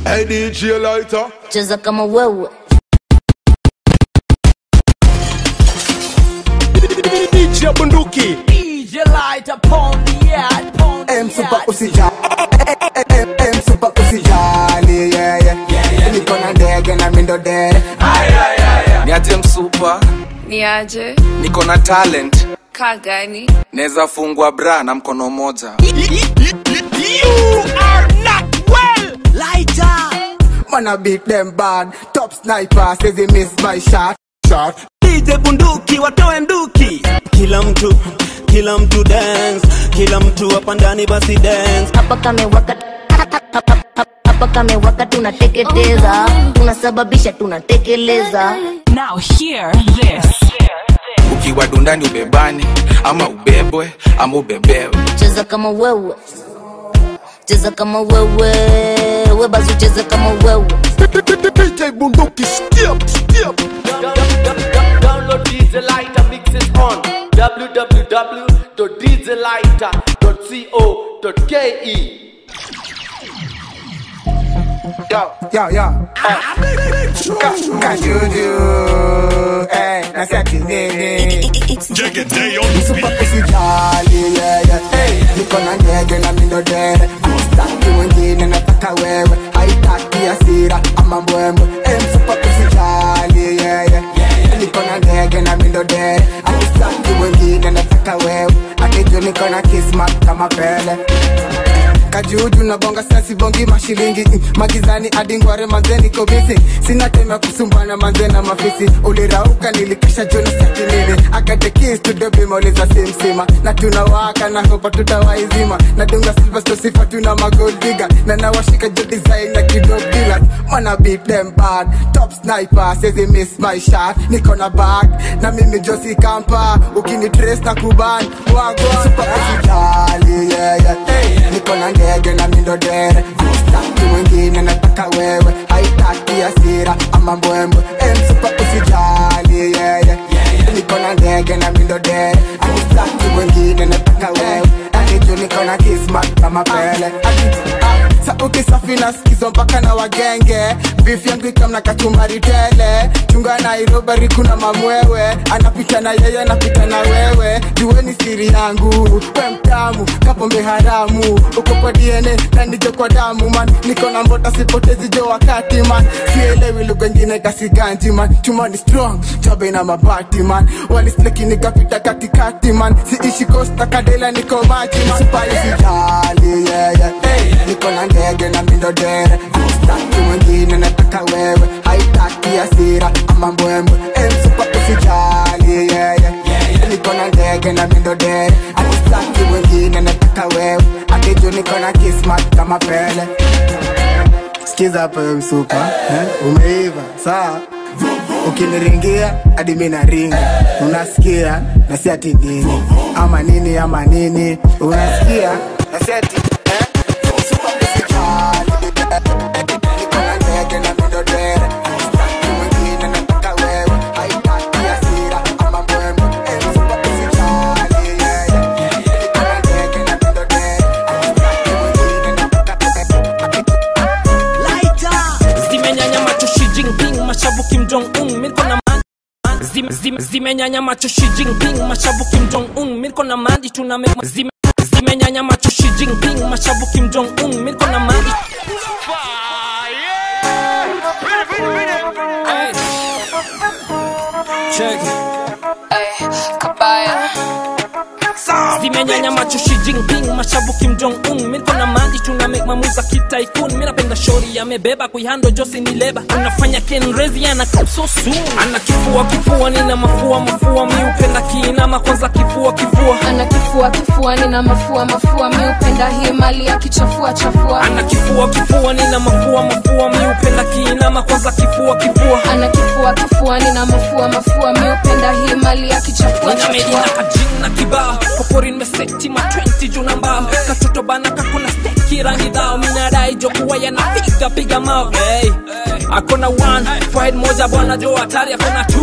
Hey DJ Lighter cheza kama wewe DJ bunduki DJ light upon the yard, upon the M super yard. usijali M- M super usijali yeah yeah niko na ndege na mindo dere niaje msupa ni aje niko na talent kaa gani naweza fungwa bra na mkono moja You are not well Lighter. Wanna beat them bad Top sniper says he missed my shot Shot DJ bunduki watoe nduki kila mtu kila mtu dance kila mtu hapa ndani basi dance hapa kamewaka hapa kamewaka tunateketeza tunasababisha tunatekeleza Now hear this. ukiwa dundani ubebani ama ubebwe ama ubebewe cheza kama wewe cheza kama wewe webazu cheza kama wewe DJ Bunduki skip skip Download DJ Lighter, mix it on www.djlighter.co.ke. Yo yo yo Ka Kajuju Eh naseti nini Super usijali yeah yeah Hey niko na ndege na mindo dere Staki mwingine nataka wewe Haitaki hasira ama mbwembwe Eh super usijali yeah yeah Niko na ndege na mindo dere Haitaki mwingine nataka wewe Akiju niko na kismat kama pele kajuju na bonga sasi bongi mashilingi mm, magizani adingware manze niko bisi sina time ya kusumbana manze na mafisi ulirauka nilikisha joni sakinini akatekistudobimauliza simsima na tunawaka na hopa tutawaizima na dunga silvasto sifa tuna magoldiga na nawashika jo design na kidobila mana beat them bad top sniper says he miss my shot niko na bag na mimi josi kampa ukini trace na kuban wagwa super usijali yeah yeah hey, niko na ndege na mindo dere staki mwingine nataka wewe haitaki hasira ama mbwembwe hey, super usijali yeah yeah niko na ndege na mindo dere haitaki mwingine nataka wewe Anijo niko na kismat kama pele Ati, ah, sa ukisafi na skizo mpaka na wagenge beef yangu ikamna kachumbari tele chunga nairobari kuna mamwewe anapita na yeye anapita na wewe jueni siri yangu we mtamu kapombe haramu uko kwa dna na nijo kwa damu man niko na mbota sipotezi jo wakati man sielewi lugha ingine kasiganji man chuma ni strong chabe na mabati man walisleki nikapita katikati man siishi kosta kadela niko maji man sipai sijali yeah, yeah. hey, niko na ndege na mindo dere staki mwingine nataka wewe haitaki hasira ama mbwembwe hey, msupa usijali yeah, yeah. niko na ndege na mindo dere atistaki mwingine nataka wewe atejo niko na kismat kama pele sikiza hapo we msupa eh? umeiva saa ukiniringia hadi mi naringa unasikia na si ati nini ama nini ama nini unasikia na si ati eh? Msupa usijali, niko na ndege na mindo dere. Sitaki mwingine, nataka wewe. Haitaki hasira ama mbwembwe. Eh, msupa usijali, yeah, yeah. Niko na ndege na mindo dere. Sitaki mwingine, nataka zimenyanya macho Xi Jinping mashavu Kim Jong Un mirko na man Zime- zime- zimenyanya macho Xi Jinping mashavu Kim Jong Un mirko na mandi tuna make zime zimenyanya macho Xi Jinping mashavu Kim Jong Un mirko na mandi Hey. Check it. kabaya zimenyanya macho Xi Jinping mashavu Kim Jong Un mirko na mandi tuna make mamuza kitaikun mimi napenda shori amebeba kuihando Josi ni leba unafanya Ken Rezi ana come so soon ana kifua kifua nina mafua mafua mi upenda kiinama kwanza kifua kifua ana kifua kifuani na mafua mafua mi upenda hii mali ya kichafua chafua ana kifua kifua nina mafua mafua mi upenda kiinama kwanza kifua kifua ana kifua kifuani na mafua mafua mi upenda hii mali ya kichafua Nina medina chafua kajina kibao popori nimeseti ma 20 juna mbao katoto bana kakona steki rangi dhao minadai jo kuwa yanapiga piga mao hey. akona one fight moja bwana jo hatari akona two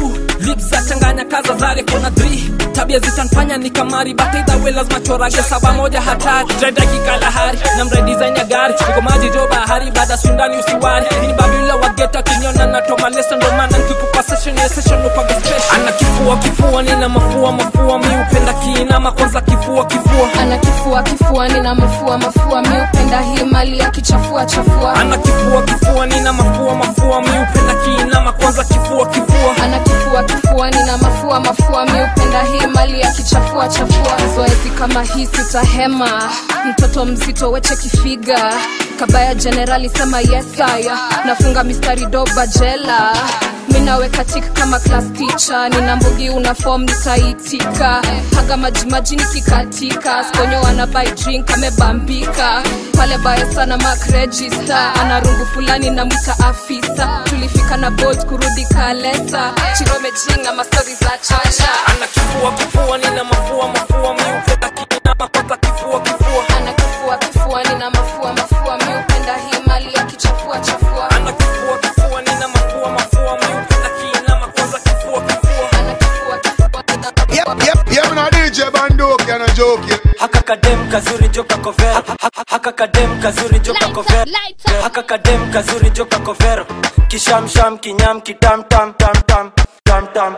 lips za changanya kaza zare kona 3 tabia zitanfanya ni kamari bataidha we lazima chorage saba moja hatari dredaki kalahari na mredizain ya gari niko maji jo bahari baada sundani usiwari ini babila wageta kinyona natoma lesa ndo maana nkikupa session ya session upaga special ana kifua kifua nina mafua mafua mi upenda kiinama kwanza kifua kifua ana kifua kifua nina mafua mafua mi upenda hii mali ya kichafua chafua ana kifua kifua nina mafua mafua mi upenda kiinama kwanza kifua kifua ana kifua kifua nina mafua mafua mi upenda hii mali ya kichafua chafua zoezi kama hii sitahema mtoto mzito weche kifiga kabaya jenerali sema yesaya nafunga mistari doba jela minaweka tik kama class teacher nina mbugi una form nitaitika haga majimaji nikikatika sponyo ana buy drink amebambika pale baya sana mark register ana rungu fulani na mwita afisa tulifika na bolt kurudi kalesa chirome chinga mastori za chacha ana kifua kifua nina mafua mafua mi upenda kiinama kwanza kifua kifua ana kifua kifua nina mafua mafua mi upenda hii mali ya kichafua chafua ana kifua kifua nina mafua mafua mi upenda kiinama kwanza kifua kifua ana kifua kifua nina Yep, yep, yep, na DJ Bandoki and a joke, yeah. haka kadem kazuri joka kovero Ha- ha- haka kadem kazuri joka kovero haka kadem kazuri joka kovero kishamsham kinyam kitam tam tam tam tam tam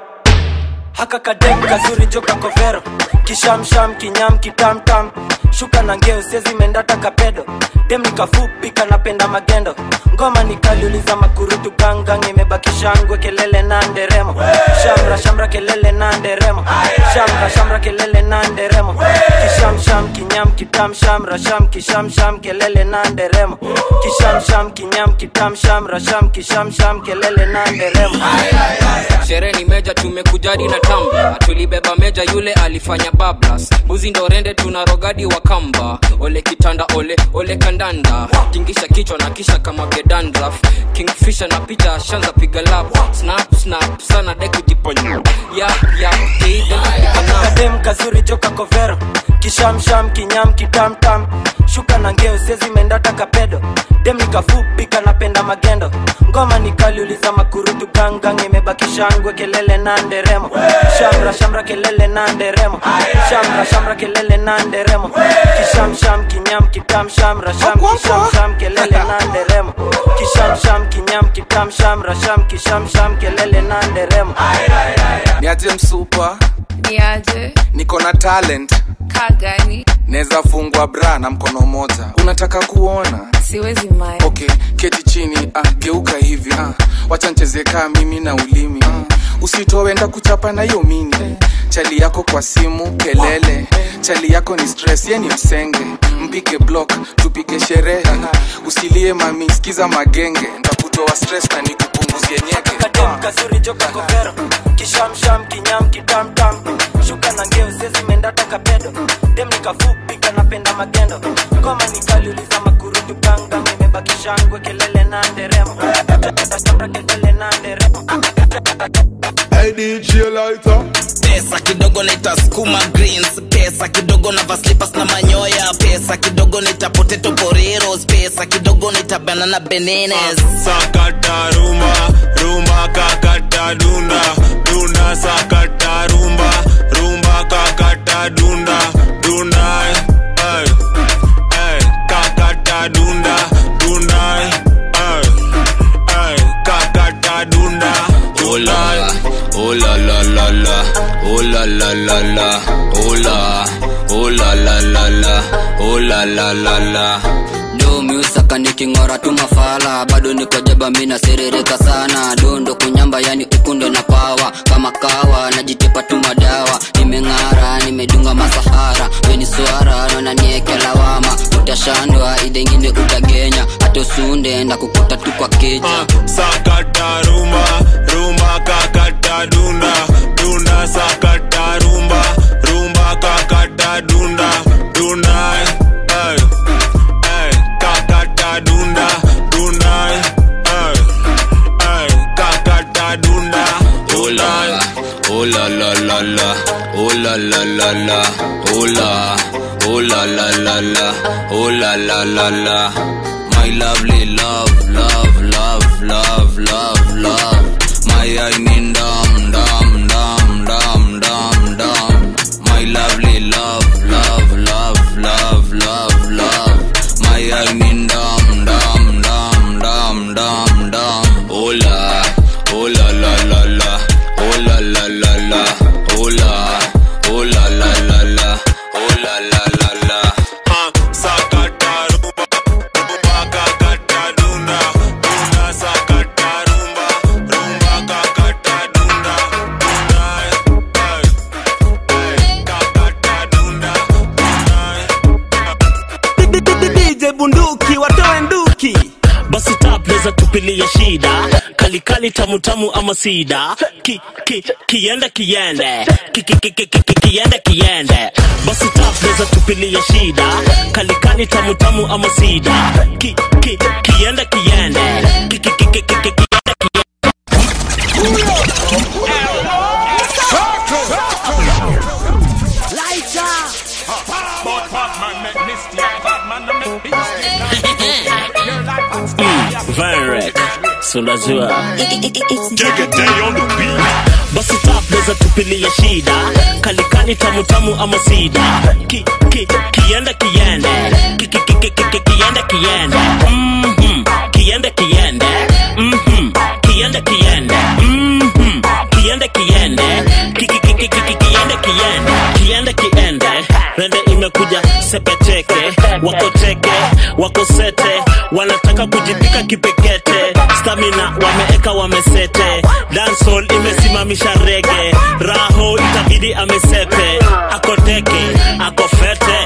haka kadem kazuri joka kovero kishamsham kinyam kitam tam shuka na ngeo sezi mendata kapedo dem nikafupi kanapenda magendo ngoma nikaliuliza makurutu gangang imebaki shangwe kelele na nderemo shamra shamra kelele na nderemo shamra shamra kelele na nderemo kisham sham kinyam kitam shamra sham kisham sham kelele na nderemo kisham sham kinyam kitam shamra sham kisham sham kelele na nderemo sherehe ni meja tumekujadi na tamba tulibeba meja yule alifanya bablas buzi ndo rende tuna rogadi wa kamba ole kitanda ole ole kandanda tingisha kichwa na kisha kama gedandraf kingfisha na picha shanza piga lap snap snap sana de kujiponya yap yap kadem kazuri joka kovero kishamsham kinyam kitamtam shuka na ngeo sezi mendata kapedo dem nikafupi kanapenda magendo ngoma nikaliuliza makurutu gangang imebaki shangwe kelele na nderemo shamra shamra kelele na nderemo shamra shamra kelele na nderemo kishamsham kinyam kitam shamra sham kishamsham kelele na nderemo kishamsham kinyam kitam shamra sham kishamsham kelele na nderemo niaje msupa niaje niko na talent kagani naweza fungwa bra na mkono moja unataka kuona siwezi mai okay keti chini ah, geuka hivi ah, wacha ncheze kaa mimi na ulimi ah, usitowenda kuchapa na hiyo mini chali yako kwa simu kelele chali yako ni stress ye ni msenge mpige block tupige sherehe usilie mami sikiza magenge ntakutoa stress na nikupunguzie nyeke kadem kazuri joka kovero kishamsham kinyam kitamtam shuka na ngeo sezi mendata kapedo dem nikafupi kanapenda magendo ngoma nikaliuliza makurutu gangang imebaki shangwe kelele na nderemo Shambra kelele na nderemo Hey DJ Lighter. pesa kidogo naita skuma greens pesa kidogo na vaslipas na manyoya pesa kidogo naita potato poreros pesa kidogo naita banana benenes sakata rumba rumba kakata dunda dunda sakata rumba rumba kakata dunda dunda ay, ay, kakata dunda dunda ay, ay, kakata dunda Oh la, oh la la la la, oh la la la la, oh la, oh la la la la, oh la la la la. do miusaka niking'ora tu mafala bado niko jaba mina serereka sana dondo kunyamba yani ukundo na pawa kama kawa najitepa tu madawa nimeng'ara nimedunga masahara weni swara nona nieke lawama utashandwa idengine utagenya hata usunde na kukuta tu kwa keja sakata rumba rumba kakata dunda dunda sakata rumba rumba kakata dunda dunda ay, ay, kakata dunda dunda ay, ay, kakata dunda Oh la, oh la la la la, oh la la la la, oh la, oh la la la la, oh la la la la. My lovely love, love, love, love, love, love. My I mean dam, dam, nitoe nduki basi tapleza tupilie shida kalikali tamutamu ama sida ki, ki, kiende kiende ki, ki, ki, ki, ki, ki, kiende kiende basi tapleza tupilie shida kalikali tamutamu ama sida ki, ki, kiende kiende ki, ki, ki, ki, ki, ki, kiende Vanrek, so unajua basi tapleza tupilie shida kalikani tamutamu ama sida ki, ki, kiende kiende ki, ki, ki, ki, ki, ki, kiende kiende Mhm, kiende kiende Mhm, kiende kiende Mhm, kiende kiende ki, ki, ki, ki, ki, ki, kiende kiende kiende kiende rende imekuja sepeteke wako teke wako sete wanataka kujipika kipekete stamina wameeka wamesete dansol imesimamisha rege raho itabidi amesepe ako teke ako fete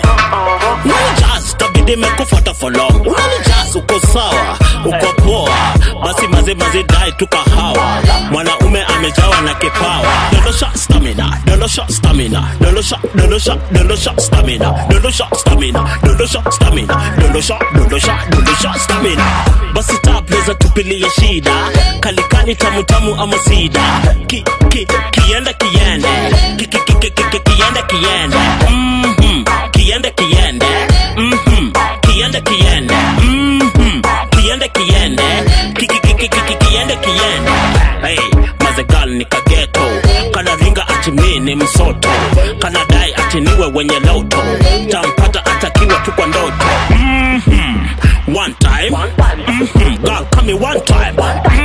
unanijas tabidi mekufuata for long unanijas uko sawa uko poa basi maze maze dai tukahawa mwanaume amejawa na kipawa dondosha stamina dondosha stamina dondosha dondosha dondosha stamina dondosha stamina dondosha stamina dondosha dondosha dondosha stamina basi tapleza tupilie shida kalikani tamutamu ama sida ki, ki, kiende kiende ki, ki, ki, ki, ki, ki, kiende kiende Mhm, kiende kiende Mhm, kiende kiende Mhm, kiende kiende ki, ki, ki, ki, ki, ki, kiende kiende hey, mazegal ni kageto kana ringa ati mi ni msoto kana dai ati niwe wenye loto tampata atakiwa tu kwa ndoto Mhm, one time Mhm, girl come here one time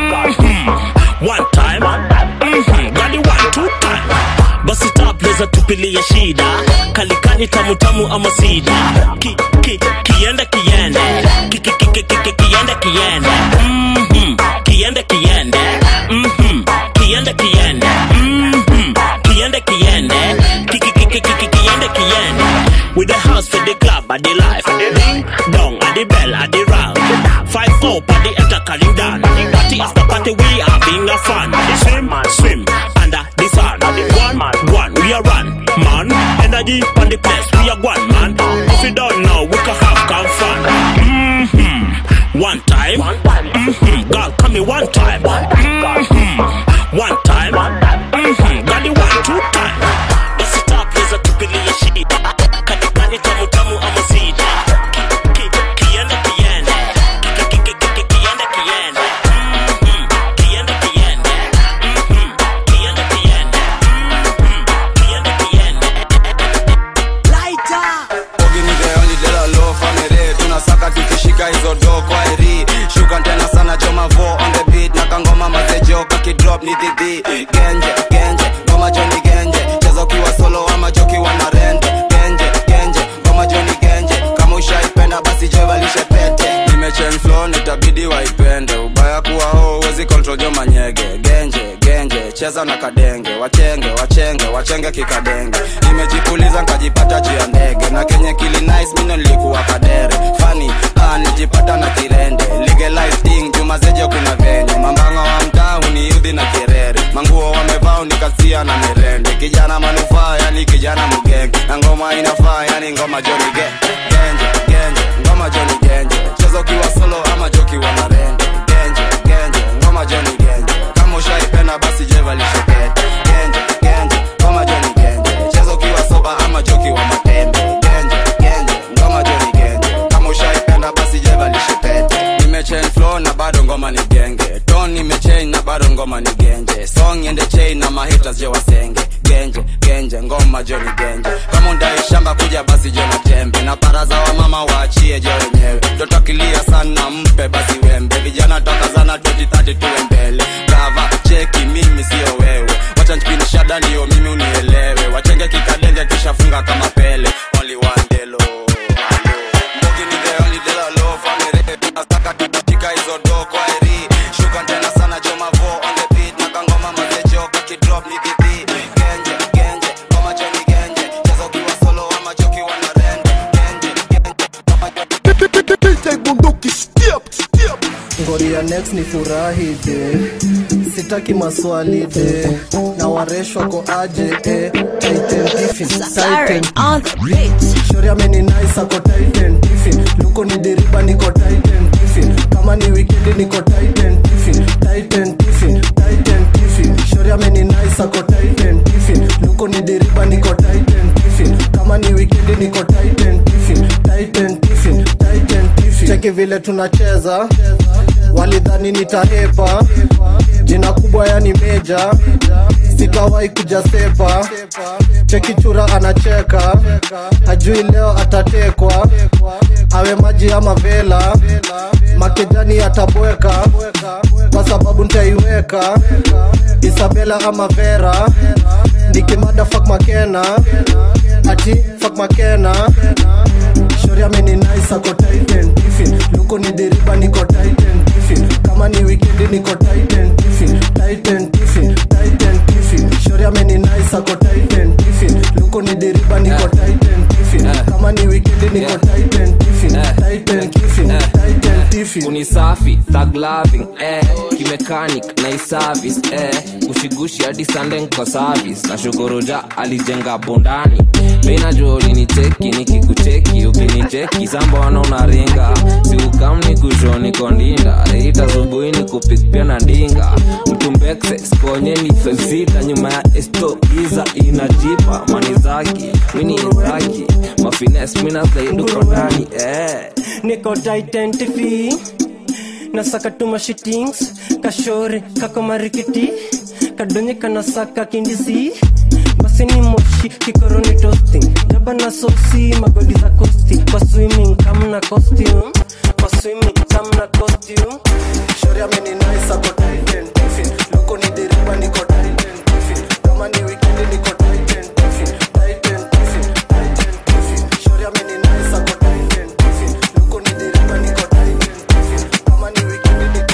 Mhm, one time Mhm, girl you one two time basi tapleza tupilie shida kalikani tamutamu ama sida ki, ki, kiende kiende ki, ki, ki, ki, ki, ki, kiende kiende Mhm, kiende kiende Mhm, kiende kiende Mhm, kiende kiende ki, ki, ki, ki, ki, ki, kiende kiende with the house for the club and the life ding dong and the bell and the round five up and the enter calling down party after party we having a fun swim swim under the sun one one we are run man energy on the place we are one man if you don't know we can have come fun mm-hmm. one time mm-hmm. girl come here one time mm-hmm. one time mm-hmm. got the one two time basi tapleza tupilie shida katikani tamutamu ama sida Ki- ki- kiende kiende Ki- ki- ki- ki- ki- kiende kiende Mhm. kiende kiende Mhm. kiende kiende Mhm. kiende kiende Bogi ni the only de la low family tunasaka tukishika hizo do kwa eri shuka tena sana joma vo on the beat na kangoma mazejo kakidrop ni dhidhi genje genje ngoma joni genje cheza ukiwa solo ama jokiwa na rende genje genje ngoma joni genje kama ushaipenda basi jevalishe pete nimechen flow nitabidi waipende ubaya kuwa ho uwezi control joma nyege genje genje cheza na kadenge wachenge wachenge wachenge kikadenge nimejipuliza nkajipata juu ya ndege na kenye kili nice mino nilikuwa kadere fani ah, nijipata na kirende legalize thing jumazeje kuna venye mambanga wa mtaa uniudhi na kirere manguo wamevaa unikasia na mirende kijana manufaa yani kijana mgenge na ngoma inafaa yani ngoma joni ge genje genje ngoma joni genje cheza ukiwa solo ama jokiwa na rende genje genje ngoma joni genje kama ushaipenda basi jevalishepete genje genje ngoma joni genje cheza ukiwa soba ama joki wa matembe genje genje ngoma joni genje kama ushaipenda basi jevalishepete nimechain flow na bado ngoma ni genge ton nimechain na bado ngoma ni genje song ende chain na mahitas je wasenge genje genje ngoma joni genje kama undai shamba kuja basi je na tembe na baraza wa mama waachie je wenyewe totakilia sana mpe basi wembe vijana tokazana 2030 tuwe mbele gava cheki mimi sio wewe wacha nchipini shada ndio mimi unielewe wachenge kikadenge kisha funga kama pele only one delo Mbogi ni the only de la low family tunasaka tutashika hizo do kwa eri shuka tena sana joma vo on the beat na kangoma mazejo kakidrop ni dhidhi genje genje ngoma joni genje cheza ukiwa solo ama joki wana rende genje genje ngoma joni DJ Bunduki ngoria next ni furahi de sitaki maswali de na waresh wako aje eh. Titan Tiffin, Titan. shori ameni nice ako Titan Tiffin. luko ni diriba niko Titan Tiffin. kama ni wikendi niko Titan Tiffin. Titan Tiffin, Titan Tiffin. shori ameni nice ako Titan Tiffin. luko ni diriba niko Titan Tiffin. kama ni wikendi niko Titan Tiffin. Titan Tiffin, Titan Tiffin. cheki vile tunacheza walidhani nitahepa jina kubwa yani meja sikawahi kuja sepa cheki chura anacheka hajui leo atatekwa awe maji ama vela makejani atabweka kwa sababu ntaiweka isabela ama vera nikimada fak makena ati fak makena shori ameni nice ako titan tiffin luko ni deriba niko titan tiffin kama ni wikendi niko titan tiffin titan tiffin titan tiffin shori ameni nice ako titan tiffin luko ni deriba niko titan tiffin kama ni wikendi niko titan tiffin titan tiffin titan tiffin unisafi thug loving eh kimechanic na iservice eh kushigushi hadi sunday kwa service na shukuruja alijenga bondani minajua ulinicheki nikikucheki ukinicheki sambona unaringa siukamni kushoni kondinda ita subuhi ni kupikpia na ndinga mtumbekse skonye ni felsita nyuma ya esto giza inajipa mani zaki mini izaki mafines minasaiduko ndani eh niko titan tv nasaka tuma shitings kashore kako marikiti kadonye kanasaka kindisi basi ni moshi kikoroni toasting jaba na soksi magodi za kosti kwa swimming kamna costume kwa swimming kamna costume shori ameni nice ako titan tiffin luko ni deriba niko titan tiffin kama ni wikendi niko titan tiffin titan tiffin titan tiffin shori ameni nice ako titan tiffin luko ni deriba niko titan tiffin kama ni wikendi niko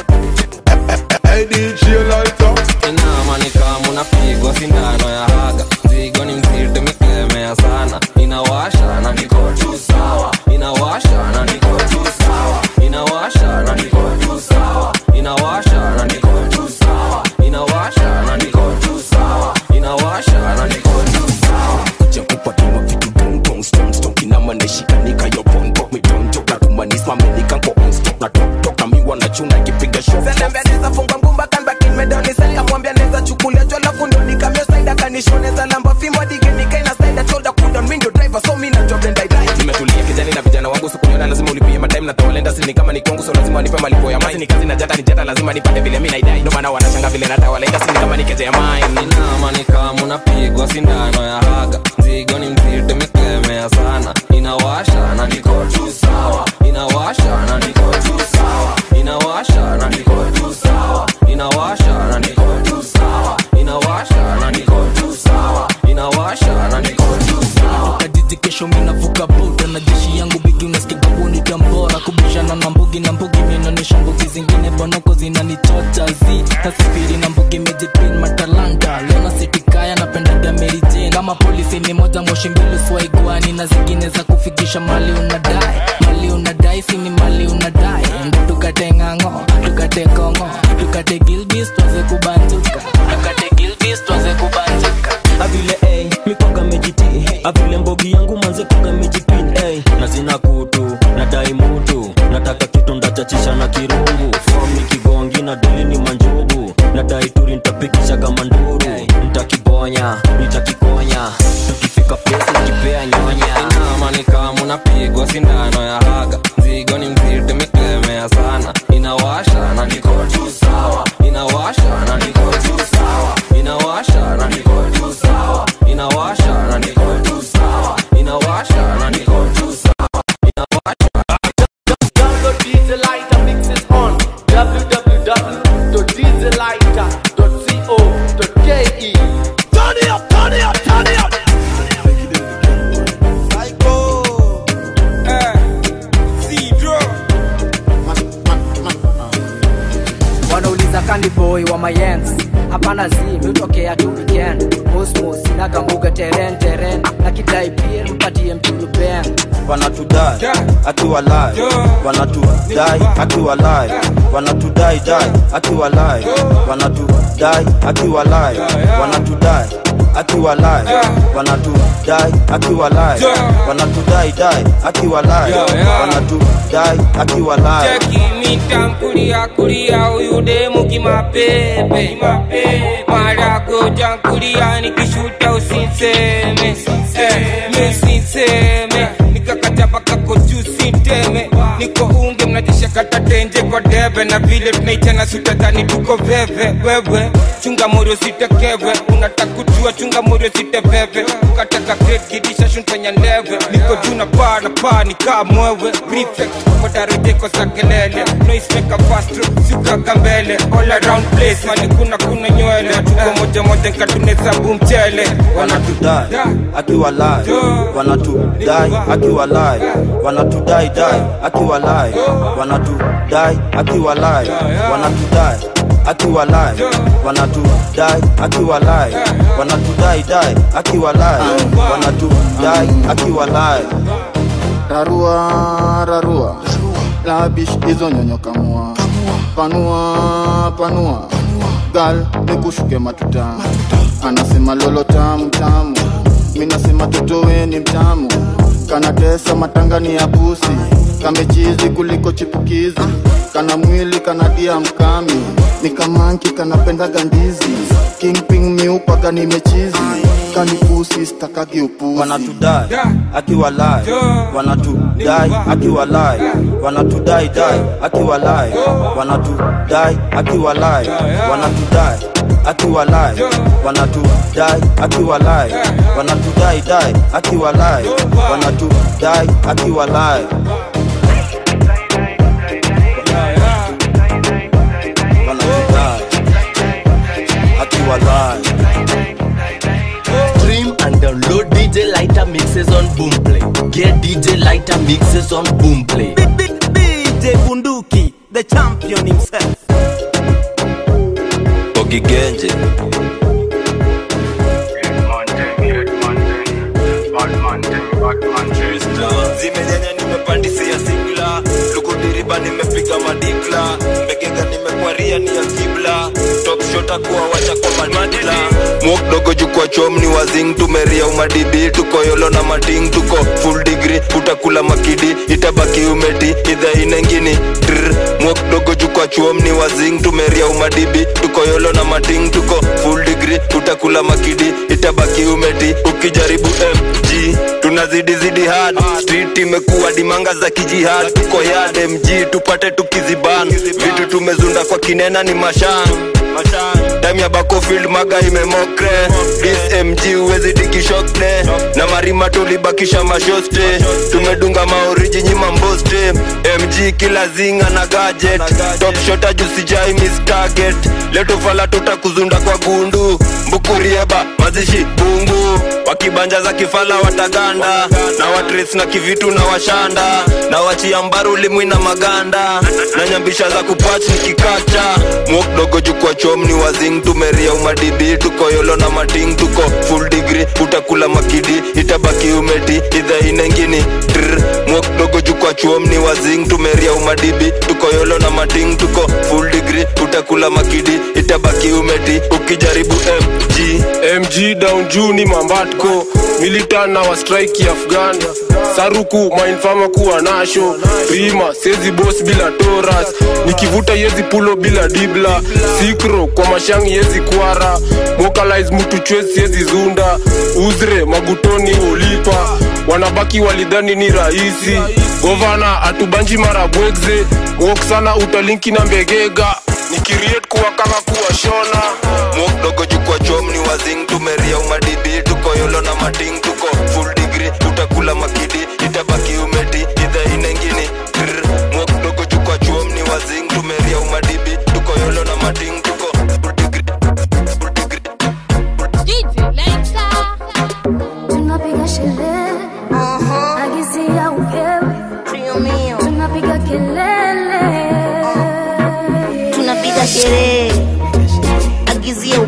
Hey DJ Lighter inama ni kama unapigwa sindano ya haga zigo ni mzito miklemea sana inawasha na niko tu sawa inawasha na niko tu sawa inawasha na niko tu sawa inawasha na niko tu sawa inawasha na niko tu sawa inawasha na niko tu sawa kuja kupatuma vitu dongdong stomstok inamaneshikanika yo bonbok midonjok natumanismamenika nko onstop na toktok na miwa na chuna kipiga Zelembea neza funga ngumba kan back in medoni sel kamwambia neza chukulia jwa lafu ndo nikamio side akanishoneza lamba fimbo dige nikaina side shoulder cool down window driver so mimi na job and I die nimetulia kijani na vijana wangu sikuniona lazima ulipie matime na tawalenda sini kama ni kwangu so lazima wanipe malipo ya mine ni kazi na jata ni jata lazima nipate vile mimi naidai ndo maana wanashanga vile na tawalenda sini kama ni keje ya mine inama ni kama unapigwa sindano ya haga zigo ni mzito miklemea sana inawasha na niko tu sawa inawasha na niko tu sawa inawasha na niko tu sawa inawasha na niko tu sawa inawasha na niko tu sawa inawasha na niko tu sawa kadidi kesho minavuka boda na jeshi yangu bigi unasikia gabuni tambora kubishana na mbugi na mbugi minaonyesha mbugi zingine bonoko zinanichocha zi tasifiri na mbugi mejipin matalanta leo sitikaya napendaga merijin kama polisi ni moja moshi mbili swaigwani na zingine za kufikisha mali unadai mali unadai sini mali unadai ndo tukate ng'ang'o tukate kongo tukate gilbis twaze kubanjuka tukate gilbis twaze kubanjuka avile ey mikwaga mejiti avile mbogi yangu manze kwaga mejipin ey na zina kutu nadai mutu nataka kitu ndachachisha na kirungu fomi kigongi na delini manjugu nadai turi ntapikisha kama nduru ntakibonya nitakikonya tukifika pesa kipea nyonya inama ni kama unapigwa sindano ya haga zigo ni mzito miklemea sana inawasha na niko tu sawa inawasha na niko tu sawa inawasha na niko tu sawa inawasha na niko tu sawa inawasha na niko tu sawa Download DJ Lighter mixes on www.djlighter.co.ke. Turn it up, turn it up, turn it up. wanauliza kani boy wa mayens hapana zi miutokea tu weekend mosmos inakambuga teren teren na kidai pia mpatie mtuluben wanatudai akiwa live wanatudai akiwa live wanatudai dai akiwa live wanatudai akiwa live wanatudai akiwa live wanatudai akiwa live wanatudai dai akiwa live wanatudai akiwa live cheki mitankulia kulia huyu demu kimapepe marago jankulia nikishuta usinseme Eh, mi usinseme nikakata paka koju sinteme niko unge mnajisha kata tenje kwa debe na vile tunaitana sutadhani tuko veve wewe chunga morio sitekeve unataka kujua chunga morio siteveve ukataka great kidisha shuntanya ndeve niko juu na paa na paa nikaa mwewe prefect wadarejeko za kelele noismeka fastro siukaga mbele all around place mani kuna kuna nywele tuko moja moja nkatunesabu mchele wanatudai akiwa live wanatudai akiwa live wanatudai dai akiwa live wanatudai akiwa live wanatudai akiwa live wanatudai akiwa live wanatudai dai akiwa live wanatudai akiwa live rarua rarua labish hizo nyonyo kamua panua panua gal nikushuke matuta anasema lolo tamu tamu mi nasema totowe ni mtamu kanatesa matangani ya pusi kamechizi kuliko chipukizi kana mwili kanadia mkami ni kamanki kanapenda gandizi kingping miupaga nimechizi kanipusi stakagi upuzi wanatudai akiwa live wanatudai akiwa live wanatudai dai akiwa live wanatudai akiwa live wanatudai akiwa live wanatudai akiwa live wanatudai dai akiwa live wanatudai akiwa live wanatudai akiwa live Stream and download DJ Lighter mixes on Boomplay. Get DJ Lighter mixes on Boomplay. DJ Bunduki, the champion himself. Ogigenje. zimenyanya nimepandisia sigla lukudiriba nimepiga madikla mbegega nimekwaria ni ya kibla top shota kuwa wacha kwa madila mwok dogo jukwa chom ni wazing tumeria umadibi tuko yolo na mating tuko full degree utakula makidi itabaki umeti idha inengini Trrr. mwok dogo jukwa chom ni wazing tumeria umadibi tuko yolo na mating tuko full degree utakula makidi itabaki umeti ukijaribu mg tunazidi zidi hard street imekuwa dimanga za kijihad tuko yard mg tupate tukiziban vitu tumezunda kwa kinena ni mashan time ya bakofield maga imemokre smg uwezi dikishokne na marima tulibakisha mashoste tumedunga maoriji nyima mboste mg kila zinga na gadget top shota jusijai miss target letofala tutakuzunda kwa gundu mbukurieba mazishi bungu wakibanja za kifala wataganda na watres na kivitu na washanda na wachia mbaru limwi na maganda na nyambisha za kupach nikikacha mwok dogo jukwa chom ni wazing tumeria umadibi tuko yolo na mating tuko full degree utakula makidi itabaki umeti idha inengini Trrr. mwok dogo jukwa chom ni wazing tumeria umadibi tuko yolo na mating tuko full degree utakula makidi itabaki umeti ukijaribu mg mg down juu ni mambatko militan na wastrike afghan saruku mainfama kuwa nasho rima sezi bos bila toras nikivuta yezi pulo bila dibla sikro kwa mashangi yezi kwara mokalize mutu chwezi yezi zunda uzre magutoni ulipa wanabaki walidhani ni rahisi govana atubanji mara bwegze wok sana utalinki na mbegega nikiriet kuwa kama kuwa shona mwok dogo jukwa chom ni wazing tumeria umadibi tuko yolo na mating tuko full degree utakula makidi itabaki umeti idha inengini Trrr. mwok dogo jukwa chom ni wazing tumeria umadibi tuko yolo na mating tuko tunapiga sherehe agizia ukewe tunapiga kelele tunapiga sherehe agizie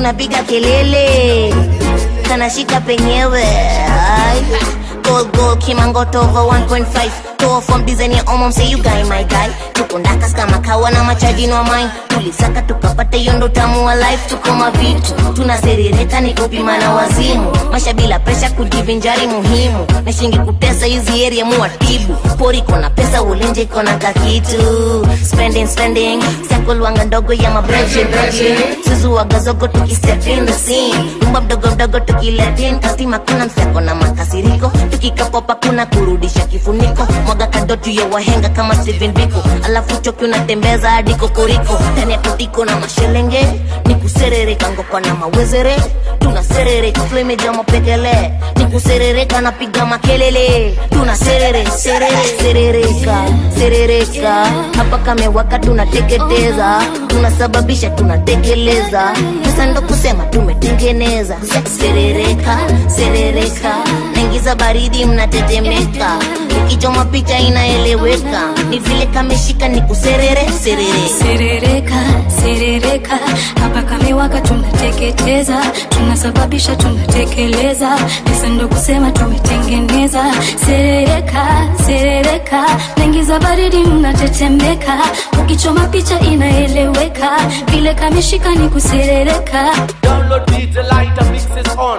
tunapiga kelele kanashika penyewe Ay. Gold gold kimangoto over 1.5 Toa from design ya omom say you guy my guy tuko ndakas kama kawa na machaji no mine tulisaka tukapata hiyo ndo tamu wa life tuko mavitu tunaserereka ni kupima na wazimu maisha bila presha kujivinjari muhimu na shingi kutesa hizi area muwatibu pori kona pesa ulinje kona kakitu spending spending sakulwanga ndogo ya mabreche breche suzu wagazogo tukistep in the scene umba mdogo mdogo tukiletin kastima kuna mseko na makasiriko tukikapopa kuna kurudisha kifuniko mwaga kadotu ya wahenga kama Steven Biko alafu choki unatembeza hadi kokoriko ndani ya kutiko na mashelenge ni kuserereka ngokwa na mawezere tunaserereka flemeja mapekele ni kuserereka napiga makelele tunaserere serere serereka serereka hapa kamewaka tunateketeza tunasababisha tunatekeleza sasa ndo kusema tumetengeneza serereka serereka naingiza baridi mnatetemeka ukichoma picha inaeleweka ni vile kameshika ni kuserere serere serereka serereka hapa kamewaka tunateketeza tunasababisha tunatekeleza pesa ndo kusema tumetengeneza serereka serereka naingiza baridi mnatetemeka ukichoma picha inaeleweka vile kameshika ni kuserereka Download DJ Lighter mixes on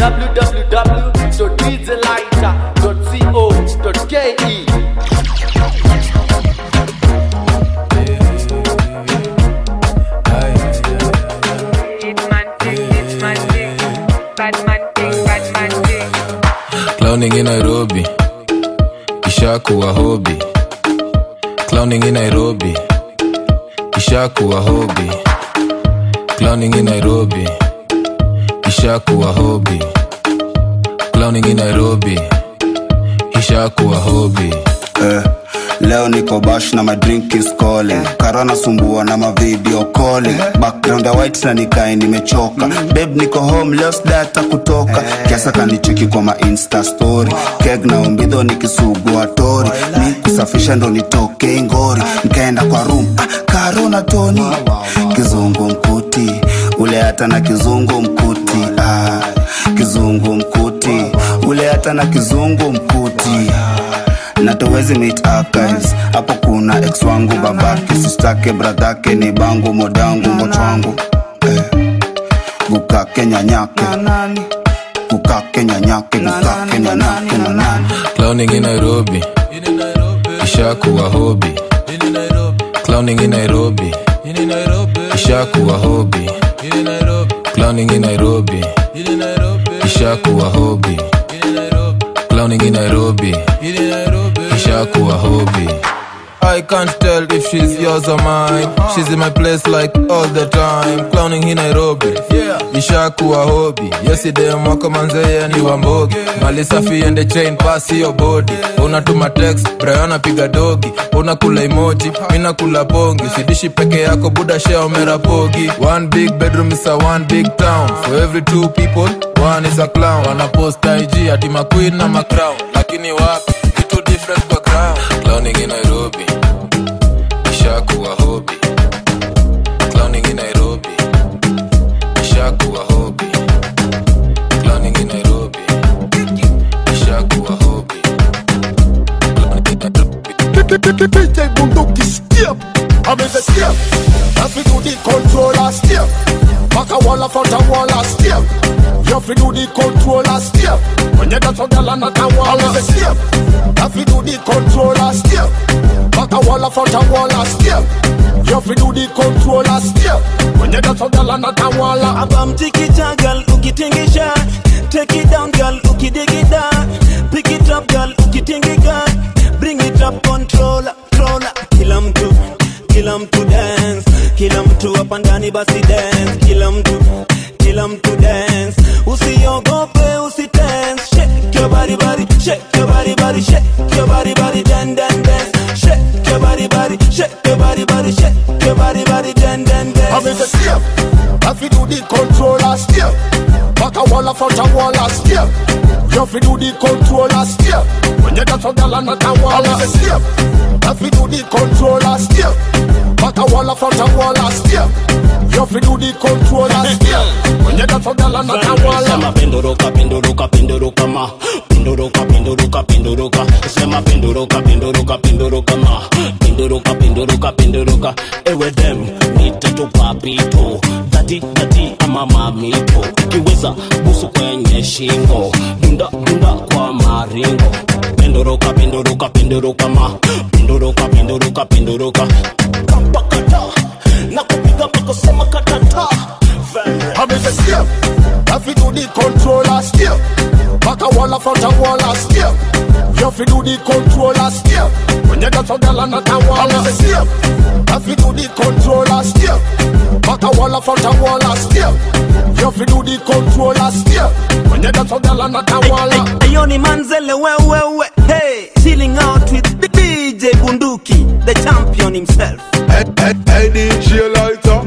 www.djlighter.co.ke. Clowning in Nairobi, ishakuwa hobi. Clowning in Nairobi, ishakuwa hobi. Clowning in Nairobi, ishakuwa hobi. Clowning in Nairobi, ishakuwa hobi. eh, leo niko bash na my drink is calling kara nasumbua na mavideo calling background ya white na nikae nimechoka beb niko home leo sidata kutoka kiasa kanicheki kwa ma insta story keg na umbidho nikisugua tori mi kusafisha ndo nitoke ngori nikaenda kwa room ah, karo na toni kizungu mkuti ule hata na kizungu mkuti ah, kizungu mkuti ule hata na kizungu mkuti na tuwezi meet archives hapo kuna ex wangu babake sistake bradhake ni bangu modangu mochwangu eh. gukake nyanyake gukake nyanyake gukake nyanyake na nani Clowning in Nairobi, ishakuwa hobi. Clowning in Nairobi, ishakuwa hobi. Clowning in Nairobi, ishakuwa hobi. Clowning in Nairobi, ishakuwa hobi. I can't tell if she's yours or mine. She's in my place like all the time. Clowning in Nairobi, ishakuwa hobi. Yesterday mwako manzeye ni wambogi. Mali safi and the chain pass your body. Unatuma text, Brian piga dogi. Unakula emoji, mina kula pongi. Sidishi peke yako buda share umerapogi. One big bedroom is a one big town. For every two people, one is a clown. Wana post IG ati ma queen na ma crown. Lakini wapi, vitu different kwa ground. Clowning in Nairobi, ishakuwa hobi. Clowning in Nairobi, ishakuwa hobi. Clowning in Nairobi, ishakuwa hobi. DJ Bunduki step. I'm in the step. If you do the controller step. Back a wall of front a wall a step. You have to do the controller step. When you dance on the land at a wall I'm in the step. If you do the controller step. Back a wall of front a wall a step. You have to do the controller step. When you dance on the land at a wall a abamtikita gal ukitingisha take it down gal ukidigida pick it up gal ukitingiga bring it up controller controller kila mtu kila mtu dance kila mtu hapa ndani basi dance kila mtu kila mtu dance usiogope usitense shake your body body shake your body body shake your body body dan dan dance shake your body body shake your body body shake your body body dan dan dance I'm in the step. If you do the controller step. Back a wall of front a wall a step. You have to do the controller step. When you dance on the land at a wall a step. If you do the controller step. Back a wall of front a wall a step. You fi do the controller step. When you dance for girl and not a wall. Sema penduruka penduruka penduruka ma penduruka penduruka penduruka sema penduruka penduruka penduruka ma penduruka penduruka penduruka ewe dem nitatupa pipo dati dati ama mamito kiweza busu kwenye shingo dunda dunda kwa maringo penduruka penduruka penduruka ma penduruka penduruka penduruka kapakata na kupiga makosema katata I miss a step. You fi do the controller step. Back a wall, a front a wall, a step. You fi do the controller step. When you dance for girl and not a wall, a step. You fi do the controller step. Back a wall, a front a wall, a step. You fi do the controller step. When you dance for girl and not a wall. Ayoni Manzele wewewe hey chilling out with DJ Bunduki the champion himself Hey, hey, hey DJ Lighter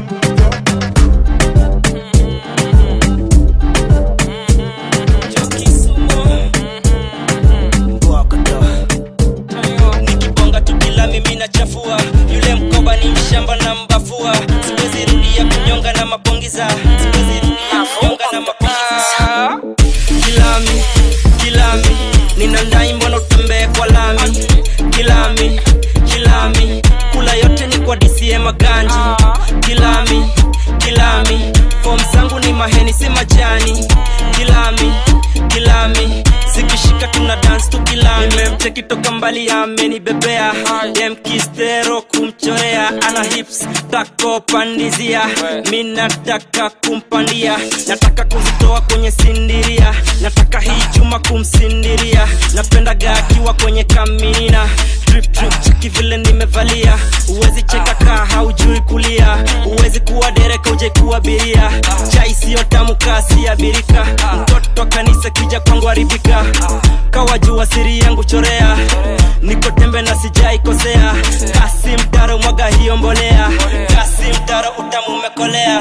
nikibonga tukila mimi nachafua yule mkoba ni mshamba na mbafua siwezi rudia kunyonga na mapongiza siwezi rudia kunyonga na mapongiza kilami kilami nina ndai mbona utembee kwa lami kilami kilami kula yote ni kwa DCM maganji kilami kilami fom zangu ni maheni si majani kilami kilami zikishika tuna dance tukilami nimemcheki toka mbali amenibebea demkistero kumchorea ana hips tako pandizia mi nataka kumpandia nataka kuzitoa kwenye sindiria nataka hii chuma kumsindiria napendaga akiwa kwenye kaminina drip drip cheki vile nimevalia uwezi cheka kaa haujui kulia uwezi kuwa dereka uje kuwa biria chai siyo tamu kasi ya birika mtoto kanisa kija kwangu haribika kawajua siri yangu chorea niko tembe na sijai kosea kasi mtaro mwaga hiyo mbolea kasi mtaro utamu umekolea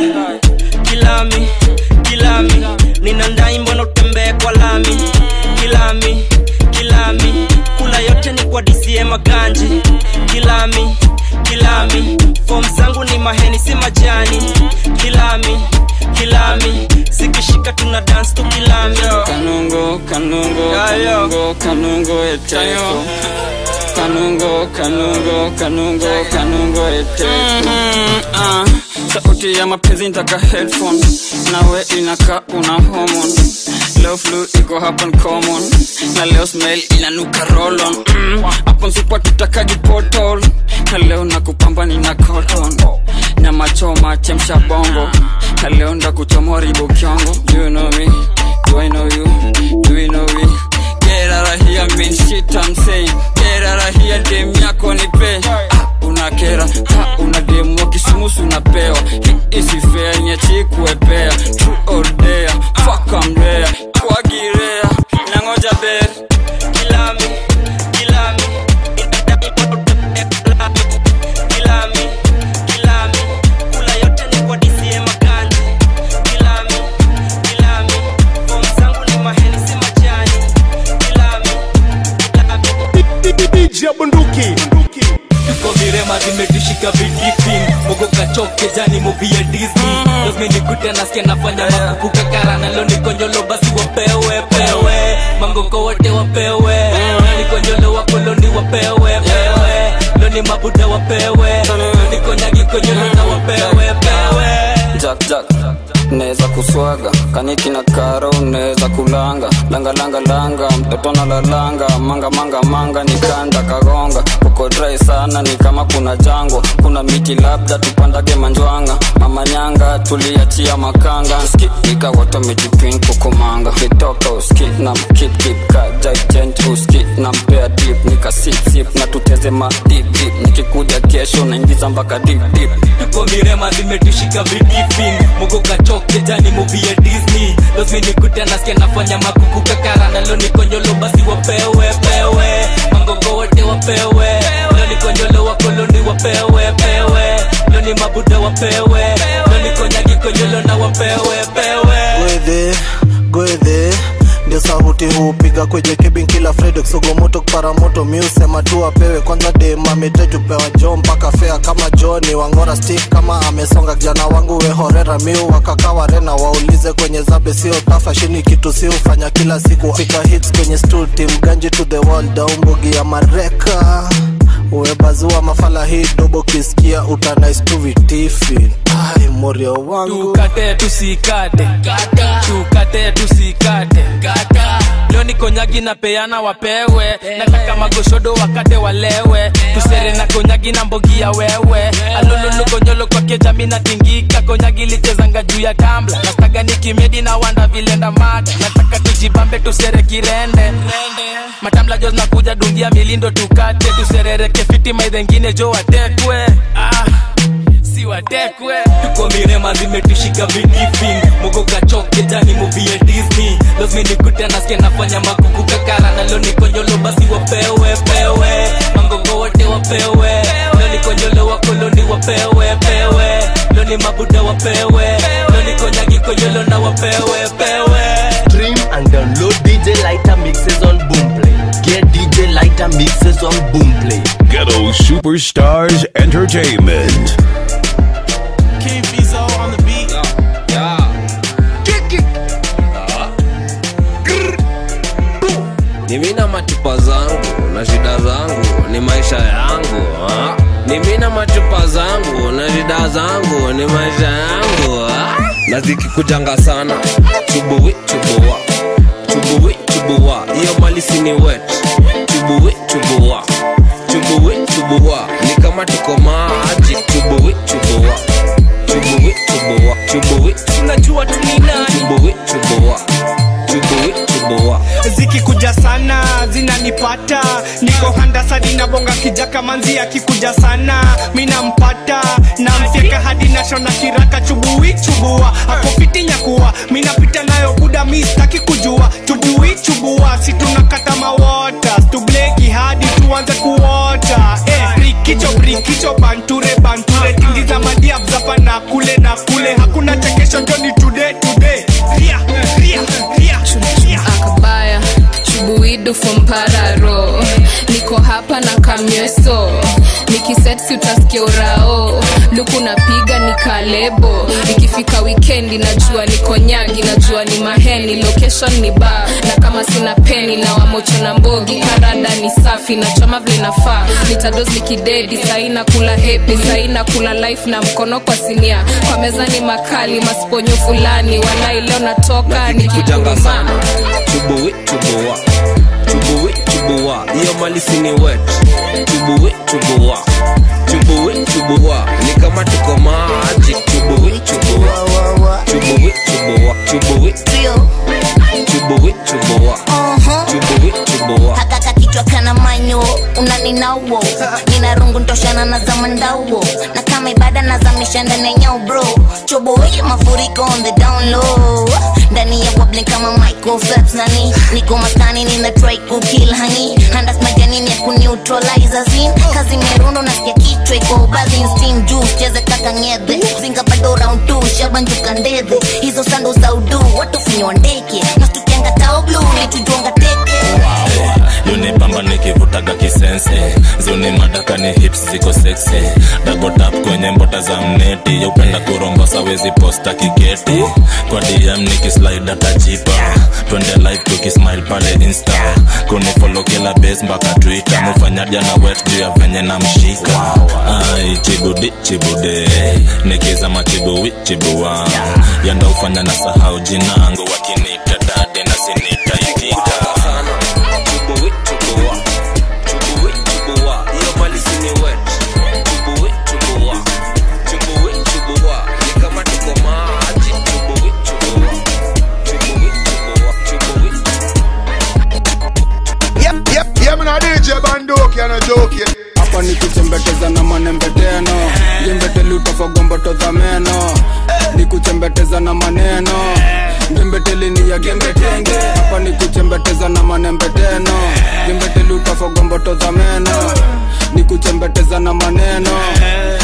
kilami kilami nina ndai mbona utembee kwa lami kilami kilami kula yote ni kwa DCM maganji kilami kilami fom zangu ni maheni si majani kilami kilami zikishika tuna dance tu kilami Kanungo, kanungo, kanungo, kanungo etesko. Kanungo, kanungo, kanungo, kanungo etesko. Ah, sauti ya mapenzi ntaka headphone nawe inaka una hormone leo flu iko hapa common na leo smell inanuka rolon mm, hapo msipa tutakagi portal na leo nakupamba nina cotton nyama choma chemsha bongo na leo ndakuchomoa ribo kyongo Do you know me do I know you do you know me get out of here mean shit I'm saying get out of here dem yako nipe ah, unakera ha una demu wa kisumusu unapewa hii isi fair niachi kuepea true or dare fuck I'm rare kwagirea nangoja ber kilami kilami kilami kilami kula yote ni kwa DCM maganji kilami kilami fom zangu ni maheni si majani kilami DJ Bunduki tuko virema zimetushika vidifin mogo kachoke jani muvi ya disney lazmenikuta nasikia nafanya makuku kakara nalo nikonyolo basi wapewe pewe mangoko wote wapewe nikonyolo wakoloni wapewe pewe loni mabuda wapewe nikonyagi konyolo na wapewe pewe jack jack neza kuswaga kaniki na karo neza kulanga langa langa langa mtoto na lalanga manga manga manga nikanda kagonga uko dry sana ni kama kuna jangwa kuna miti labda tupandage manjwanga mama nyanga tuliachia makanga skipika watu wamejipin kukumanga kitoka uski na mkip kip kajaijent uski na mpea dip nika sip sip na tuteze ma dip dip nikikuja kesho naingiza mpaka dip dip tuko mirema zimetushika vidifin mogo kachoke jani muvi ya disney lazmenikuta nasikia nafanya makuku kakara nalo nikonyolo basi wapewe pewe mangogo wote wapewe loni konyolo wakoloni wapewe pewe loni mabuda wapewe loni konyagi konyolo na wapewe pewe gwedhe gwedhe ndio sauti hupiga piga kwenye kebin kila friday kusogomoto kuparamoto miusema tu apewe kwanza dem ametetupewa jo mpaka fea kama joni wangora stick kama amesonga kijana wangu wehorera miu wakakawa rena waulize kwenye zabe sio tafa shini kitu si ufanya kila siku fika hits kwenye stool team ganji to the wall daumbugi ya mareka uwebazua mafala hii dobo kisikia utanais tu vitifi ai morio wangu tukate tusikate tukate tusikate leo ni konyagi na peana wapewe nataka magoshodo wakate walewe tusere na konyagi na mbogi ya wewe alololo konyolo kwake jami na tingika konyagi lichezanga juu ya kambla nastaga ni kimedi na wanda vilenda mada nataka tujibambe tusere kirende matamla jos nakuja dungia milindo tukate tuserereke fiti maidhengine jo watekwe ah si watekwe tuko mirema zimetushika vidifing mogo kachoke jani movie ya disney lazima nikute nasikia nafanya makuku kakara na leo nikonyolo basi wapewe pewe mangongo wote wapewe leo nikonyolo wakoloni wapewe pewe leo ni mabuda wapewe leo nikonyagi konyolo na wapewe pewe Stream and download DJ Lighter mixes on Boomplay. Get DJ Lighter mixes on Boomplay. Ghetto Superstars Entertainment. King Fizo on the beat. ni mina machupa zangu na shida zangu ni maisha yangu ha? ni mina machupa zangu na shida zangu ni maisha yangu ha? na zikikujanga sana chubuwi chubuwa chubuwi chubuwa hiyo malisi ni wet chubuwi chubuwa chubuwi chubuwa ni kama tuko maji chubuwi chubuwa chubuwi chubuwa chubuwi tunajua tuninani chubuwi chubuwa chubuwi chubuwa zikikuja sana zinanipata niko handasadi na bonga kijaka manzi akikuja sana minampata namfyeka hadi nashona kiraka chubui chubua akopiti nyakuwa minapita nayo buda mistaki kujua chubui chubua si tunakata mawota stubleki hadi tuanze kuota eh, brikicho brikicho banture banture tingiza madiab zapa na kule na kule hakuna chekesho joni today today ria ria ria ria akabaya chubuidu fompararo niko hapa na kamyeso nikisetsi utasikia urao luku napiga ni kalebo ikifika wikendi najua niko nyagi najua ni maheni location ni ba na kama sina peni na wamocho na mbogi karada ni safi na chama vile nafaa nitados nikidedi saina kula hepi saina kula life na mkono kwa sinia kwa meza ni makali masiponyo fulani walai leo natoka kujanga nikikuruma sana chubuwi chubuwa chubuwi chubuwa hiyo malisi ni wet chubuwi chubuwa chubuwi chubuwa ni kama tuko maji chubuwi chubuwa chubuwi chubuwa chubuwi chubuwi chubuwa chubuwi chubuwa hakaka kichwa kana manyo unaninauo nina rungu ntoshana na zamandauo na kama ibada nazamisha ndani ya nyau bro choboye mafuriko on the down low ndani ya wobbling kama Michael Phelps nani niko maskani nina try kukill hani handas majanini ya kuneutralize zin kazi merundo nasikia kichwa iko bazin steam juice cheze kaka ngedhe zinga bado round 2 shabanjuka ndedhe hizo sando za udu watu finywa ndeke na tukianga tao blue nitujonga teke yunipamba nikivutaga kisense zuni madaka ni hips ziko seksi dabotap kwenye mbota za mneti yaupenda kurombosa wezi posta kiketi kwa dm nikislide tajipa twende live tukismile pale insta kunifolo kila base mpaka twitter mufanyaja na wet juu ya venye na mshika ai chibudi chibude nikizama chibuwi chibua yanda ufanya na sahau jinangu wakinita dade na sinita ikita chubuwi chubuwa chubuwi chubuwa hiyo malisi ni wet chubuwi chubuwa chubuwi chubuwa ni kama tuko maji chubuwi chubuwa chubuwi chubuwa chubuwi Yep, yep, yeah, man, a DJ Bandoki and a joke. hapa ni kuchembeteza na manembeteno jembeteli utafagomboto za meno ni kuchembeteza na maneno jembeteli ni ya gembetenge hapa ni kuchembeteza na manembeteno jembeteli utafagomboto za meno ni kuchembeteza na maneno jembeteli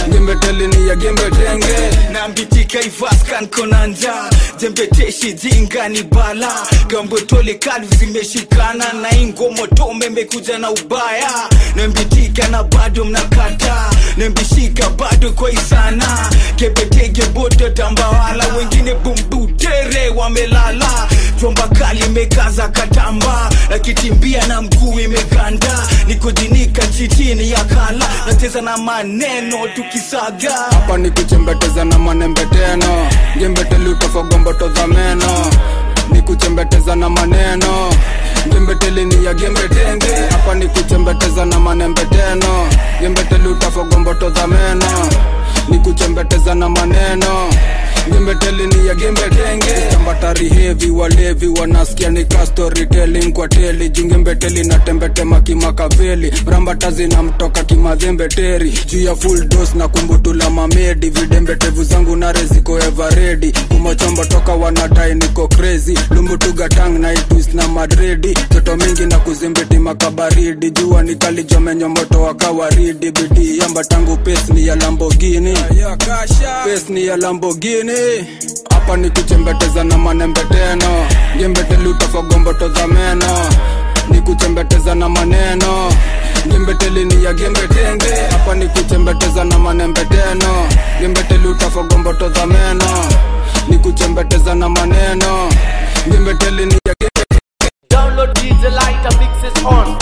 jembetelini ya gembetenge nambitika ivaskan konanja jembeteshi jingani bala gambotole kalvu zimeshikana na ingomoto memekuja na ubaya nembitika na bado mnakata nembishika bado kwa isana kebetege bodo tambawala wengine bumbutere wamelala jomba kali imekaza katamba nakitimbia na mguu imeganda nikujinika chitini ya kala nacheza na maneno tukisaga hapa ni kuchembeteza na manembeteno ngembeteli utofogomboto za meno ni kuchembeteza na maneno ngembeteli ni ya gembetenge hapa ni kuchembeteza na manembeteno ngembeteli utofogomboto za meno ni kuchembeteza na maneno ngembeteli ni ya gembetenge tambatari hevi walevi wanasikia ni ka storytelling kwa teli jungembeteli na tembetema kimakaveli mrambata zinamtoka kimadhembeteri juu ya full dose na kumbutula mamedi vidembetevu zangu nare ziko everedi kumochombo toka wanadai niko crazy lumbutugatang na itwis na madredi joto mingi na kuzimbiti makabaridi jua nikalijomenyo moto wa kawaridi bidii yamba tangu pes ni ya lambogini pes ni ya lambogini hapa ni kuchembeteza na manembeteno ngembeteli utofogomboto za meno ni kuchembeteza na maneno ngembeteli ni ya gembetenge hapa ni kuchembeteza na manembeteno ngembeteli utofogomboto za meno ni kuchembeteza na maneno ngembeteli ni ya Download DJ Lighter mixes on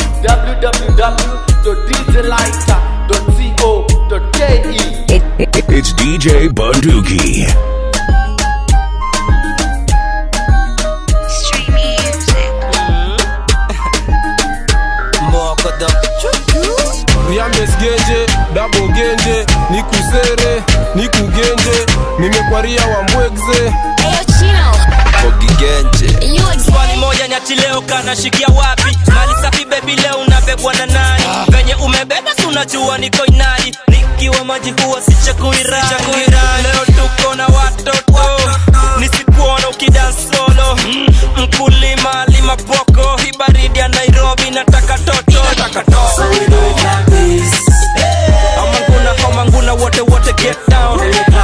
www.djlighter.co.ke. It's DJ Bunduki. riambes genje dabo genje nikusere nikugenje nimekwaria wambwegze ogigenje swali moja nyati leo kanashikia wapi mali safi bebi leo unabebwa na nani venye umebeba si unajua niko inadi nikiwa maji huwa sichakuirani leo tuko na watoto nisikuona ukidansolo mkulima lima poko hii baridi ya nairobi nataka toto amanguna homanguna wote wote get down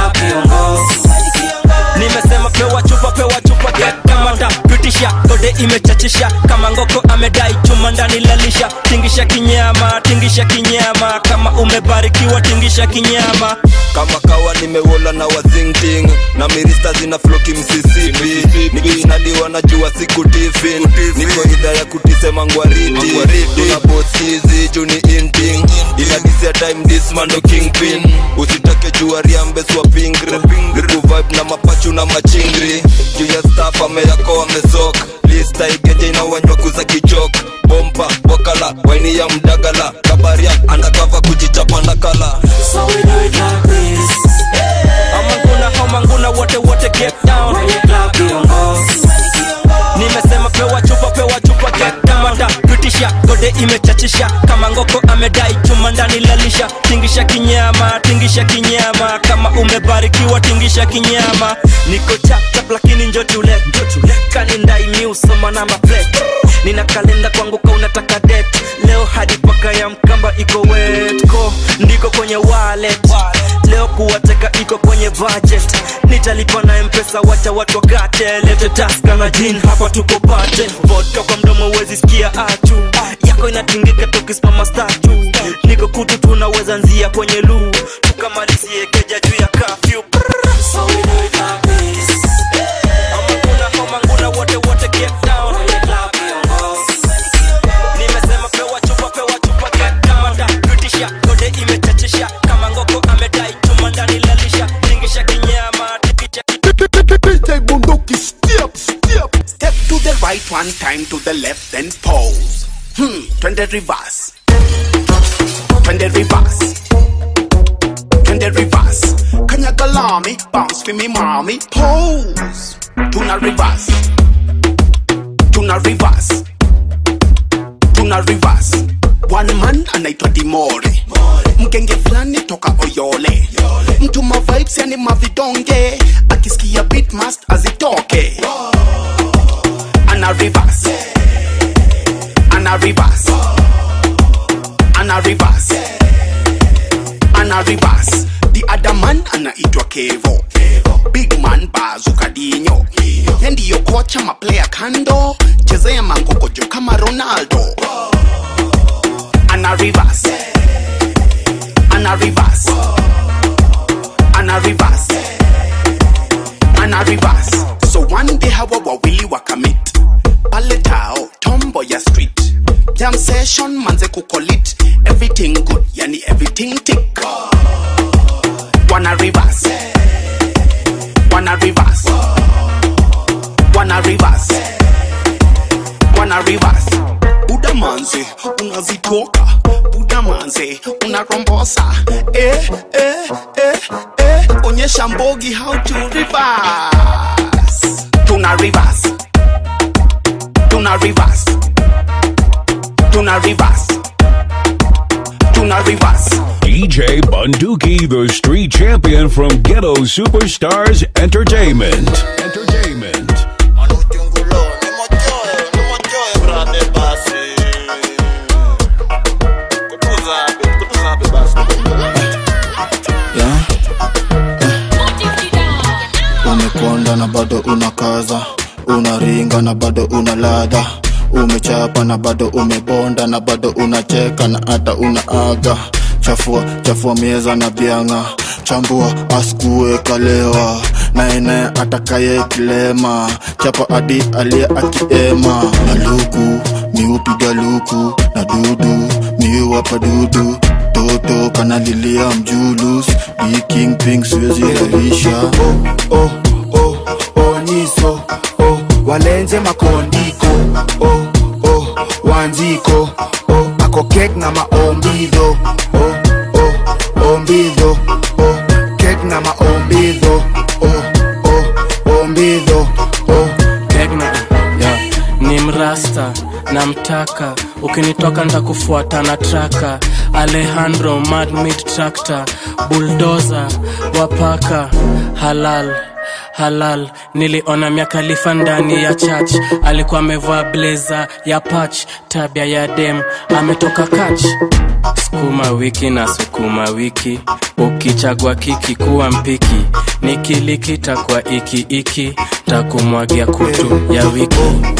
nimesema pewa chupa pewa chupa get kamata pitisha kode imechachisha kama ngoko amedai chuma ndani lalisha tingisha kinyama tingisha kinyama kama umebarikiwa tingisha kinyama kama kawa nimewola na wazingting na mirista zina floki msisipi nikinadiwa na jua siku tifin niko idha ya kutisema ngwariti tuna bosizi juni inting inadisia time dismando kingpin usitake jua riambeswa pingri nikuvibe na mapachu na machingri juu ya staff ameyako amesok lista igeje inawanywa kuza kichok bompa wakala waini ya mdagala kabaria andakava kujichapa nakala so we do it like this. amanguna homanguna wote wote get down nimesema pewa chupa pewa chupa get kamata pitisha gode imechachisha kama ngoko amedai chuma ndani lalisha tingisha kinyama tingisha kinyama kama umebarikiwa tingisha kinyama niko chapchap lakini njotule kanindai miusoma na maplate nina kalenda kwangu ka unataka det leo hadi paka ya mkamba iko wetko ndiko kwenye wallet leo kuwateka iko kwenye budget nitalipa na mpesa wacha watu wakate lete taska na jin hapa tuko pate vodka kwa mdomo wezi sikia atu yako inatingika tukisimama statu niko kutu tunaweza nzia kwenye luu tukamalizie keja juu ya kafyu Amanguna, homanguna, wote wote get down nimesema pewa chupa pewa chupa get down da pitisha kode imechachisha kama ngoko amedai chuma ndani lalisha tingisha kinyama DJ Bunduki, step, step. Step to the right one time to the left, then pose. Hmm, twende reverse. Twende reverse. Twende reverse. Kanyaga lami, bounce for me mommy. Pose. Tuna reverse. Tuna reverse. Tuna reverse. One man anaitwa Dimore. Mgenge fulani toka Oyole. Mtu ma vibes yani mavidonge. Akisikia beat must azitoke. Ana reverse. Ana reverse. Ana reverse. Ana ana reverse the other man anaitwa kevo big man bazuka dinyo ye ndiyo kocha maplaya kando chezea mangokojo kama ronaldo ana reverse ana reverse ana reverse ana reverse so one day hawa wawili wakamit pale tao tombo ya street jam session manze kukolit everything good yani everything tick wana reverse wana reverse wana reverse wana reverse buda manze unazitoka buda manze unarombosa eh, eh, eh, eh. onyesha mbogi how to reverse tuna reverse tuna reverse tuna reverse tuna reverse DJ Bunduki, the street champion from Ghetto Superstars Entertainment. Entertainment. yeah. umekonda na bado unakaza unaringa na bado una ladha umechapa na bado umebonda na bado unacheka na hata unaaga chafua chafua mieza na bianga chambua asikuwekalewa naene atakaye kilema chapa adi aliye akiema na luku miupiga luku na dudu miuwapa dudu toto kanalilia mjulus dikingping siwezi rahisha oh, oh, oh, oh, nyiso oh, walenje makondiko oh, oh, wanjiko oh, ako kek na maombidho oh, oh, ombidho oh, kek na maombidho oh, oh, ombidho oh. Tegna, yeah. ni mrasta namtaka ukinitoka ntakufuata na traka alejandro madmit tractor buldoza wapaka halal halal niliona miakalifa ndani ya church alikuwa amevaa bleza ya pach tabia ya dem ametoka kach sukuma wiki na sukuma wiki ukichagwa kiki kuwa mpiki nikiliki takwa iki iki takumwagia kutu ya wiki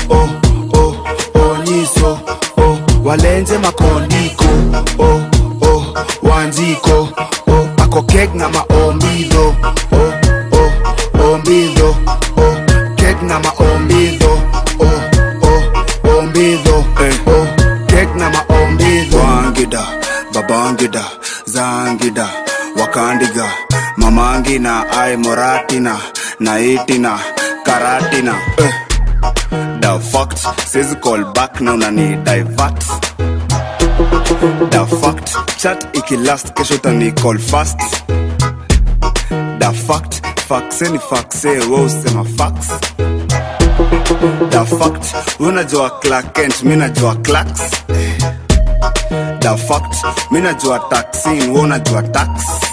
onyiso oh, walenje makondiko oh, oh, wanjiko oh, ako kek na maombidho oh, oh, ombidho oh, kek na maombidho oh, oh, ombidho oh, kek na maombidho wangida babangida zangida wakandiga mamangina ai moratina naitina karatina eh. the fact says call back na unani divert the fact chat ikilast kesho tani call fast the fact faxe ni faxe we usema fax the fact unajua clark kent mi najua clax the fact mi najua taxin we unajua tax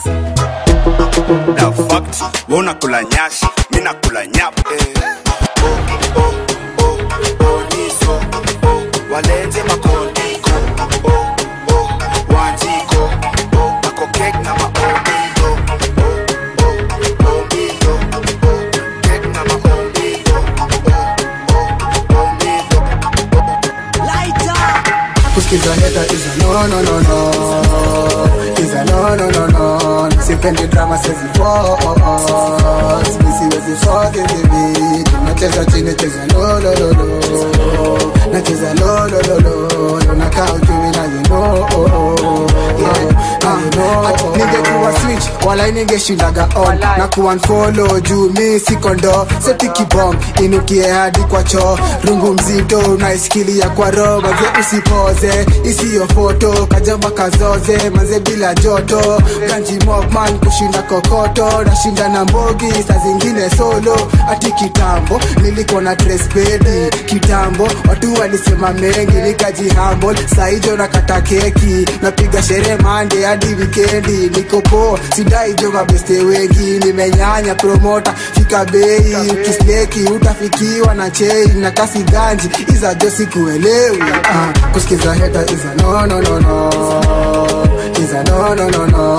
the fact we unakula nyash mi nakula nyap eh. walenje makondiko oh, oh, wanjiko oh, ako kek na maombidho oh, oh, ombidho oh, kek na maombidho oh, oh, ombidho kusikiza heta is a no no no no is a no no no no sipendi drama sezi force mi siwezi force the beat nacheza chini cheza lo lo lo lo nacheza lo lo lo lo lo nakaa ujui na you know yeah ah, ah, ningekuwa switch wala ningeshindaga on na kuwa follow juu mi sikondo setikibom inukie hadi kwa choo rungu mzito unaisikilia kwa roho maze usipoze isiyo foto kajamba kazoze maze bila joto ganji mokman kushinda kokoto nashinda na mbogi saa zingine solo hati kitambo nilikuwa na trespedi kitambo watu walisema mengi nikaji humble saijo nakata keki napiga sherehe mande hadi wikendi niko poa sidai jo mabeste wengi nimenyanya promota fika bei ukisleki utafikiwa na chei na kasi ganji iza jo sikuelewi ah, kusikiza heta iza no no no no iza no no no no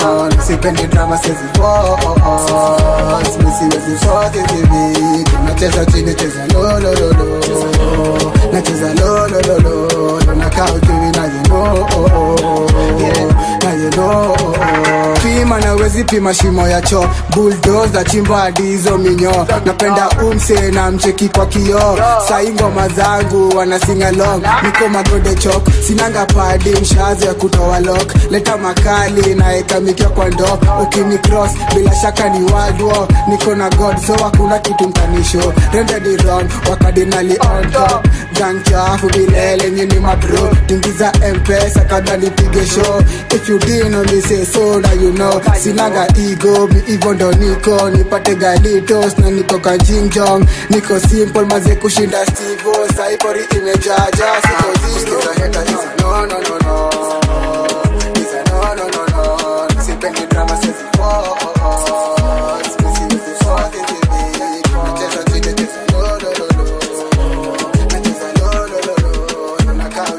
sipendi drama sezi force mi siwezi force hivi nacheza chini cheza lo lo lo lo nacheza lo lo lo lo lo nakaa ujui na you know yeah na you know pima na wezi pima shimo ya choo bulldozer chimba hadi hizo minyo napenda umse na mcheki kwa kioo sai ngoma zangu wana sing along niko magode chok sinanga padi mshazo ya kutoa lock leta makali naeka mikia kwa ndo ukini cross bila shaka ni world war niko na god so hakuna kitu mtanisho rendedi wrong wakadinali on top gang chafu bilele nyini mabro tingiza mpesa kada nipige show if you didn't only say so now you know sinaga ego mi hivyo ndo niko nipate galitos na niko kanjingjong niko simple maze kushinda stivo saipori imejaja siko zero no no no no It's a no no no no sipendi drama sezi force mi siwezi force hivi nacheza chini cheza lo lo lo lo nacheza lo lo lo lo nakaa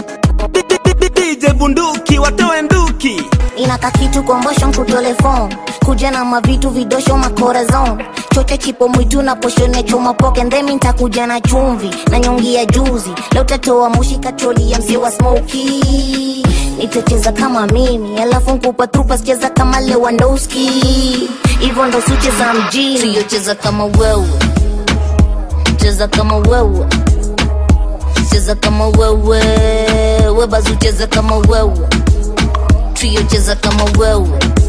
DJ bunduki watoe nduki inaka kitu kombosho nkutole phone kuja na mavitu vidosho makorazon choche chipo mwitu na poshone choma poke ndemi ntakuja na chumvi na nyongi ya juzi leo tatoa mushi katroli ya mzee wa smoki nitacheza kama mimi alafu nkupa trupa sicheza kama lewandowski hivyo ndo sicheza mjini siyocheza kama wewe cheza kama wewe cheza kama wewe webazu cheza kama wewe trio cheza kama wewe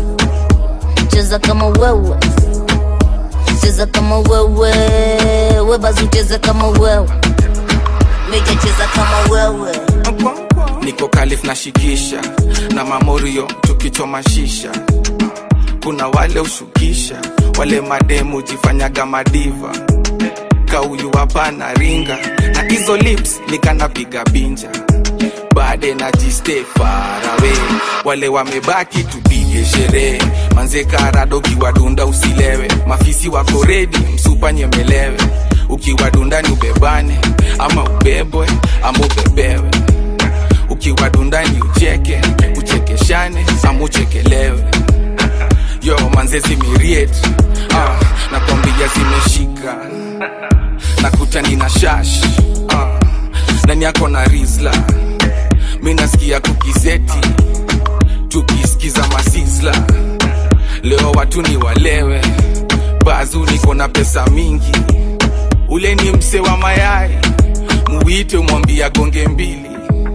cheza kama wewe cheza kama wewe webazu cheza kama wewe meja cheza kama wewe niko kalif na shikisha na mamorio tukichoma shisha kuna wale ushukisha wale mademu jifanyaga madiva kauyu hapana ringa na hizo lips nikanapiga binja bade na jiste farawe wale wamebaki tupige sherehe manze karado ukiwadunda usilewe mafisi wako redi msupa nyemelewe ukiwadundani ubebane ama ubebwe ama ubebewe ukiwadundani ucheke uchekeshane ama uchekelewe yo manze zimiriet ah, nakwambia zimeshika nakutani na shash ah, ndani yako na rizla mi nasikia kukizeti tukisikiza masisla leo watu ni walewe bazu niko na pesa mingi ule ni mse wa mayai muwite mwambia gonge mbili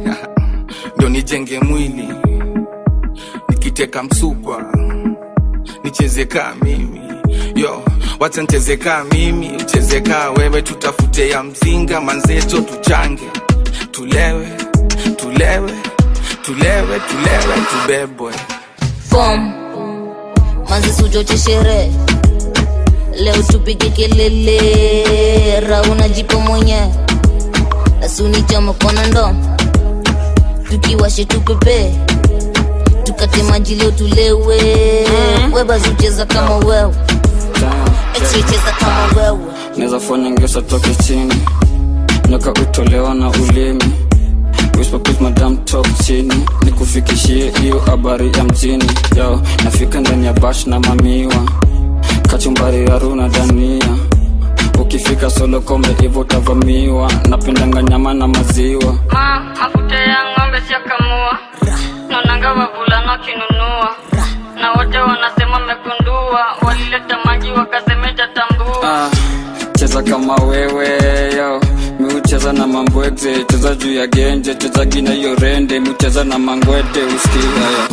ndo nijenge mwili nikiteka msukwa nicheze kaa mimi yo wacha nicheze kaa mimi ucheze kaa wewe tutafute ya mzinga manzeto tuchange tulewe tulewe tulewe tulewe tubebwe fom manzi sujoche sherehe leo tupige kelele rauna jipo mwenye asunichama kona ndo tukiwashe tupepe tukate maji leo tulewe webazucheza kama wewe echicheza kama wewe naweza fanya ngesa toke chini nyoka utolewa na ulimi Whisper please madam talk chini nikufikishie hiyo habari ya mjini yo nafika ndani ya bash na mamiwa kachumbari ya runa dania ukifika solo kombe hivyo utavamiwa napendanga nyama na maziwa ma mafuta ya ng'ombe siakamua naonanga wavulana wakinunua na wote wanasema mekundua walileta maji wakasemeja tambua ah, cheza kama wewe yo miucheza na mambwegze cheza juu ya genje cheza gina hiyo rende miucheza na mangwete usikia yo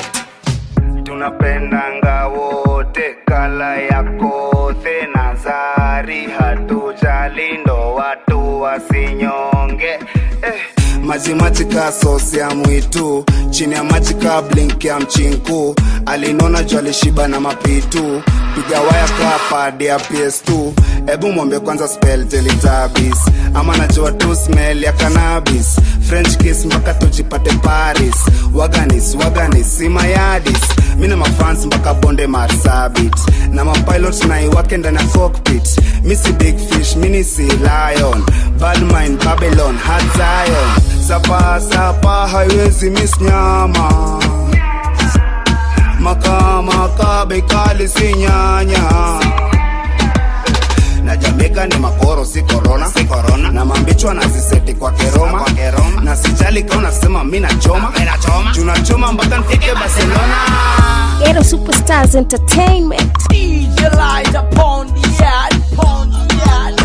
tunapendanga wote kala ya kothe na zari hatujali ndo watu wasinyonge eh. majimaji ka sosi ya mwitu chini ya maji ka blink ya mchinku alinona juu alishiba na mapitu piga waya ka padi ya ps2 hebu mwombe kwanza spell teletabis ama najua tu smell ya cannabis french kiss mpaka tujipate paris waganis waganis simayadis mi na mafans mpaka bonde marsabit na mapilot naiwake ndani ya cockpit mi si big fish mini si lion badmin babylon hat zion sapa sapa haiwezi miss nyama makaa makaa bekali si nyanya na jamaica ni makoro si corona si corona na mambichwa naziseti kwa keroma kwa keroma na sijali kama unasema mimi nachoma mimi nachoma tunachoma mpaka nifike barcelona Ghetto Superstars Entertainment. DJ light upon the yard, upon the yard.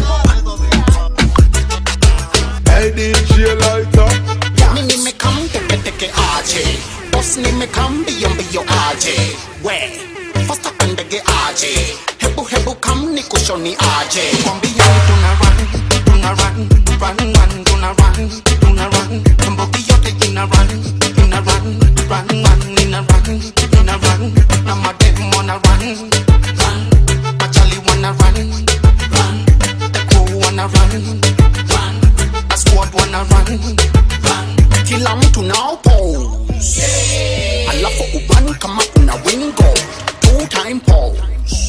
Hey DJ Lighter Mi nimekam teke teke aje Boss nimekam mbio mbio aje We Fasta kandege aje Hebu hebu kam ni kushoni aje Kwambia tuna run Tuna run Run run Tuna run Tuna run Kambogi yote ina run Ina run Run run Ina run Ina run Na madem wanna run Run Machali wanna run Run The crew wanna run Run A squad wanna run Run Kila mtu nao pose Alafu uban kama una wingo Two time pose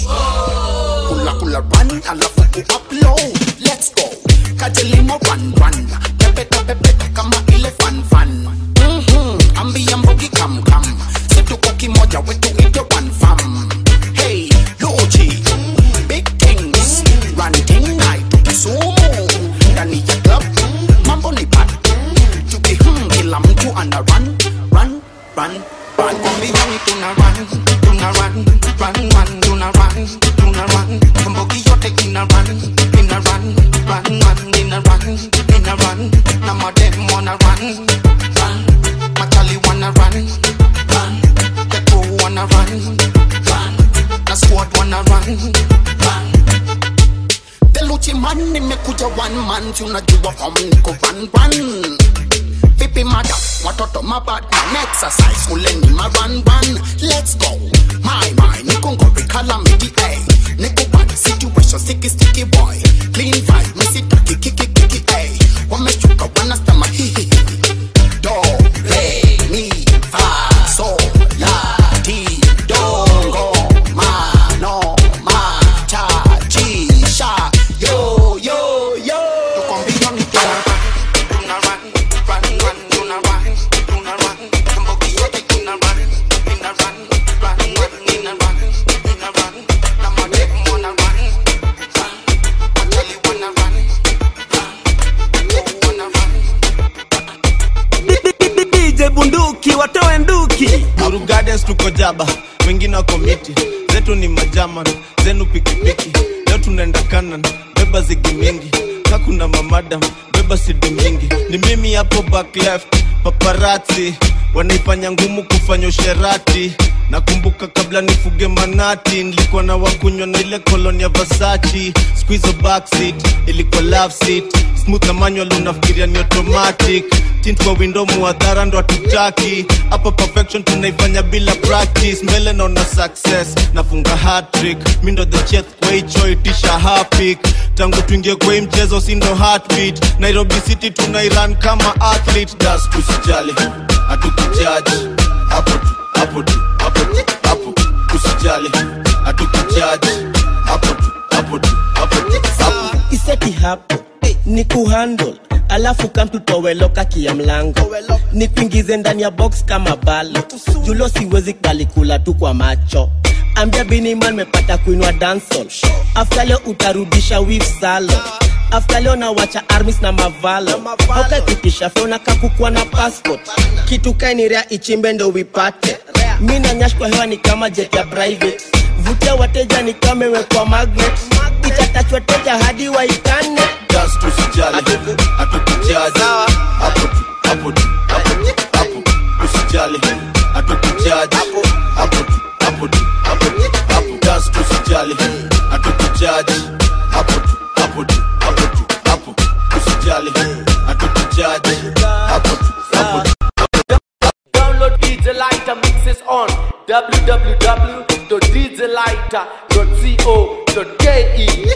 Kula kula run alafu u-upload Let's go Kajelimo run run Pepe pepe pepe kama ile fan fan Mhm Ambia mbogi kam kam Situko kimoja wetu ite one fam Hey Loji Big things Run thing night Kisumu Ndani ya club Mambo ni bad Tuki hmm Kila mtu ana run Run Run Run Kwambia ni tuna run Tuna run Run run Tuna run Tuna run Mbogi yote ina run Ina run Run run Ina run Ina run Na madem wanna run Run Machali wanna run Run The crew wanna run Run Na squad wanna run Run Deluchi man nimekuja one man tunajua form niko run run Vipi mada watoto mabad man exercise kuleni ma run run Let's go My my niko ngori calamity ay Niko bad situation sticky sticky boy Clean vibe misitaki kiki kiki ay Wameshuka wanastama hihi Do re mi fa so la ti do go ma no ma cha chi sha yo yo yo tukwambia ni tuna tuna run run run tuna run tuna run mbogi yote ina run ina run run run ina run ina run na madem wanna run run watali wanna run run wanna run DJ bunduki watoe nduki Nuru Gardens tuko jaba wengine wako miti zetu ni majaman zenu pikipiki leo tunaenda kanan beba zigi mingi kakuna mamadam beba sidi mingi ni mimi hapo back left paparati wanaifanya ngumu kufanya usherati nakumbuka kabla nifuge manati nilikuwa na wakunywa na ile koloni ya vasachi squizo backseat ilikuwa love seat smooth na manual unafikiria ni automatic tint kwa window muadhara ndo hatutaki hapa perfection tunaifanya bila practice mbele naona success nafunga hatrick mi ndo the chef kwa hicho itisha hapik tangu tuingie kwa hii mchezo si ndo heartbeat nairobi city tunairan kama athlete das tusijali hatukujaji hapo tu hapo tu hapo tu hapo usijali hatukujaji hapo tu hapo tu hapo tu hapo iseti hapo ni kuhandle alafu kamtutoweloka kia mlango ni kuingize ndani ya box kama balo julo siwezi kalikula tu kwa macho ambia biniman mepata kuinwa dansol afta leo utarudisha wif salo afta leo nawacha armis na mavalo aukakitisha feona kakukua na passport kitu kainirea ichimbe ndo wipate mi na nyash kwa hewa ni kama jet ya private vutia wateja ni kama imewekwa magnet itatachwa teja hadi waikane just usijali hatukujaji hapo tu hapo tu hapo tu hapo usijali hatukujaji hapo tu hapo tu hapo tu hapo just usijali hatukujaji hapo tu hapo tu hapo tu hapo usijali hatukujaji hapo tu hapo tu Download DJ Lighter mixes on www.djlighter.co.ke.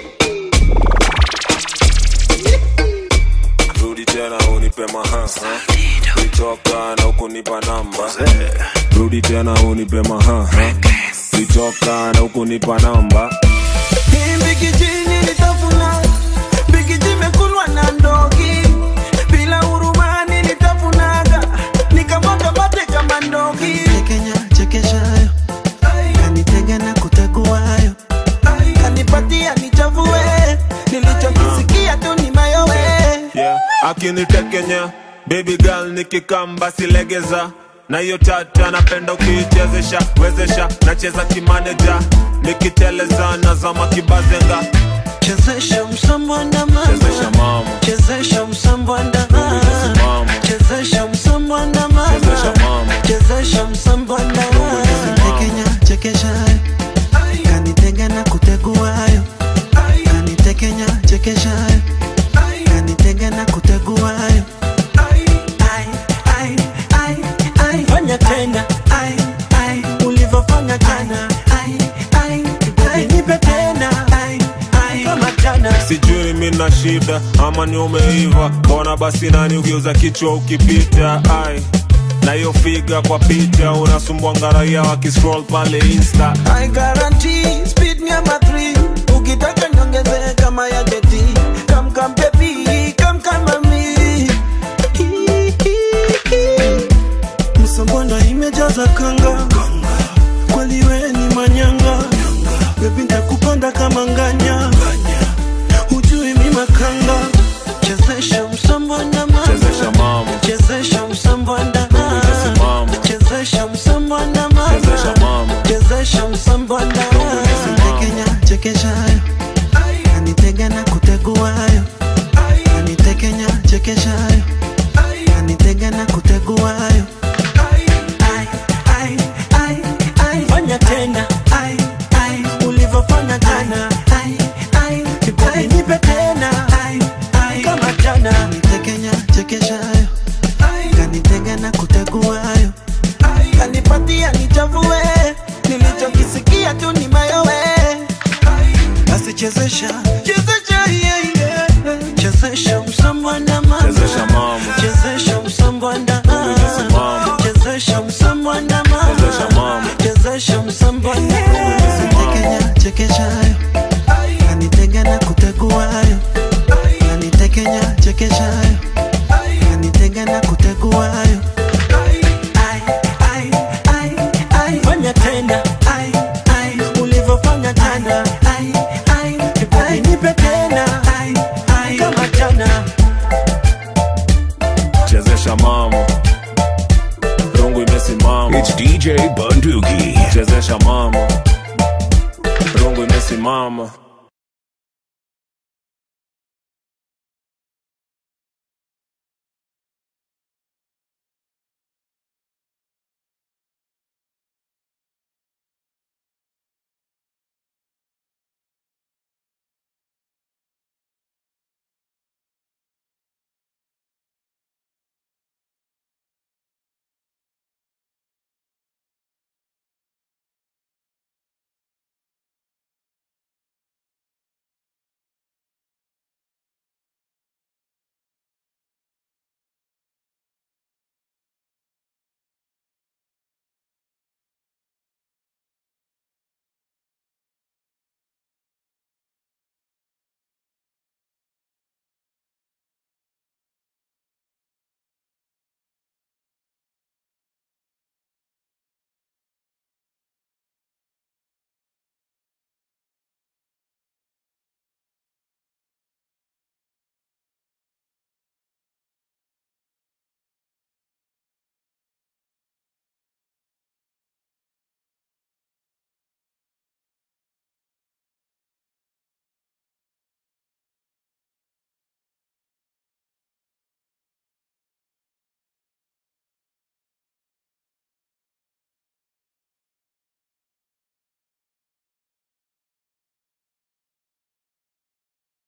rudi tena unipe maha litoka na ukunipa namba rudi tena unipe maha litoka na ukunipa namba Hii mbikijini nitafuna mbikiji mekulwa na ndogi bila hurumani nitafunaga nikamwaga mate kama ndogi Kenya chekeshayo akinitekenya baby girl nikikam basi legeza na hiyo tata napenda ukiichezesha wezesha nacheza kimaneja nikiteleza nazama kibazenga chezesha msambwanda chezesha mama chezesha msambwanda mama chezesha msambwanda chezesha mama chezesha msambwanda tekenya chekeshayo kanitega na kuteguayo kanitekenya chekeshayo kanitega na kuteguayo Ai, ai, ai, ai. fanya tena Ai, ai. ulivyofanya jana Ai, ai. Baby, nipe tena Ai, ai. kama jana sijui mina shida ama ni umeiva mbona basi nani ugeuza kichwa ukipita ai na hiyo figa kwa picha unasumbwanga raia wakiscroll pale insta I guarantee speed number three ukitaka nyongeze kama ya jeti kam kam baby kam kama mi msambonda imejaza kanga kweli we ni manyanga bebi ntakupanda kama nganya hujui mi makanga chezesha msambonda mama chezesha mama chezesha msambonda mama chezesha msambonda mama chezesha mama chezesha msambonda tekenya chekeshayo kanitega na kuteguayo kanitekenya chekeshayo kanitega na kuteguayo Ai, ai, ai, ai. fanya tena Ai, ai. ulivyofanya jana Ai, ai. Baby, nipe tena Ai, ai. kama jana nitekenya chekeshayo kanitega na kuteguayo kanipatia nichavue nilichokisikia tu ni mayowe basi chezesha chezesha yeah, yeah. chezesha msambwanda mama chezesha mama chezesha msambwanda mama chezesha msambwanda mama chezesha mama chezesha msambwanda tekenya chekeshayo kanitega na kuteguayo kanitekenya chekeshayo kanitega na kuteguayo Ai, ai, ai, ai. fanya tena Ai, ai. ulivyofanya jana Ai, ai. Baby, nipe tena Ai, ai. kama jana chezesha mama rungu imesimama It's DJ Bunduki. chezesha mama rungu imesimama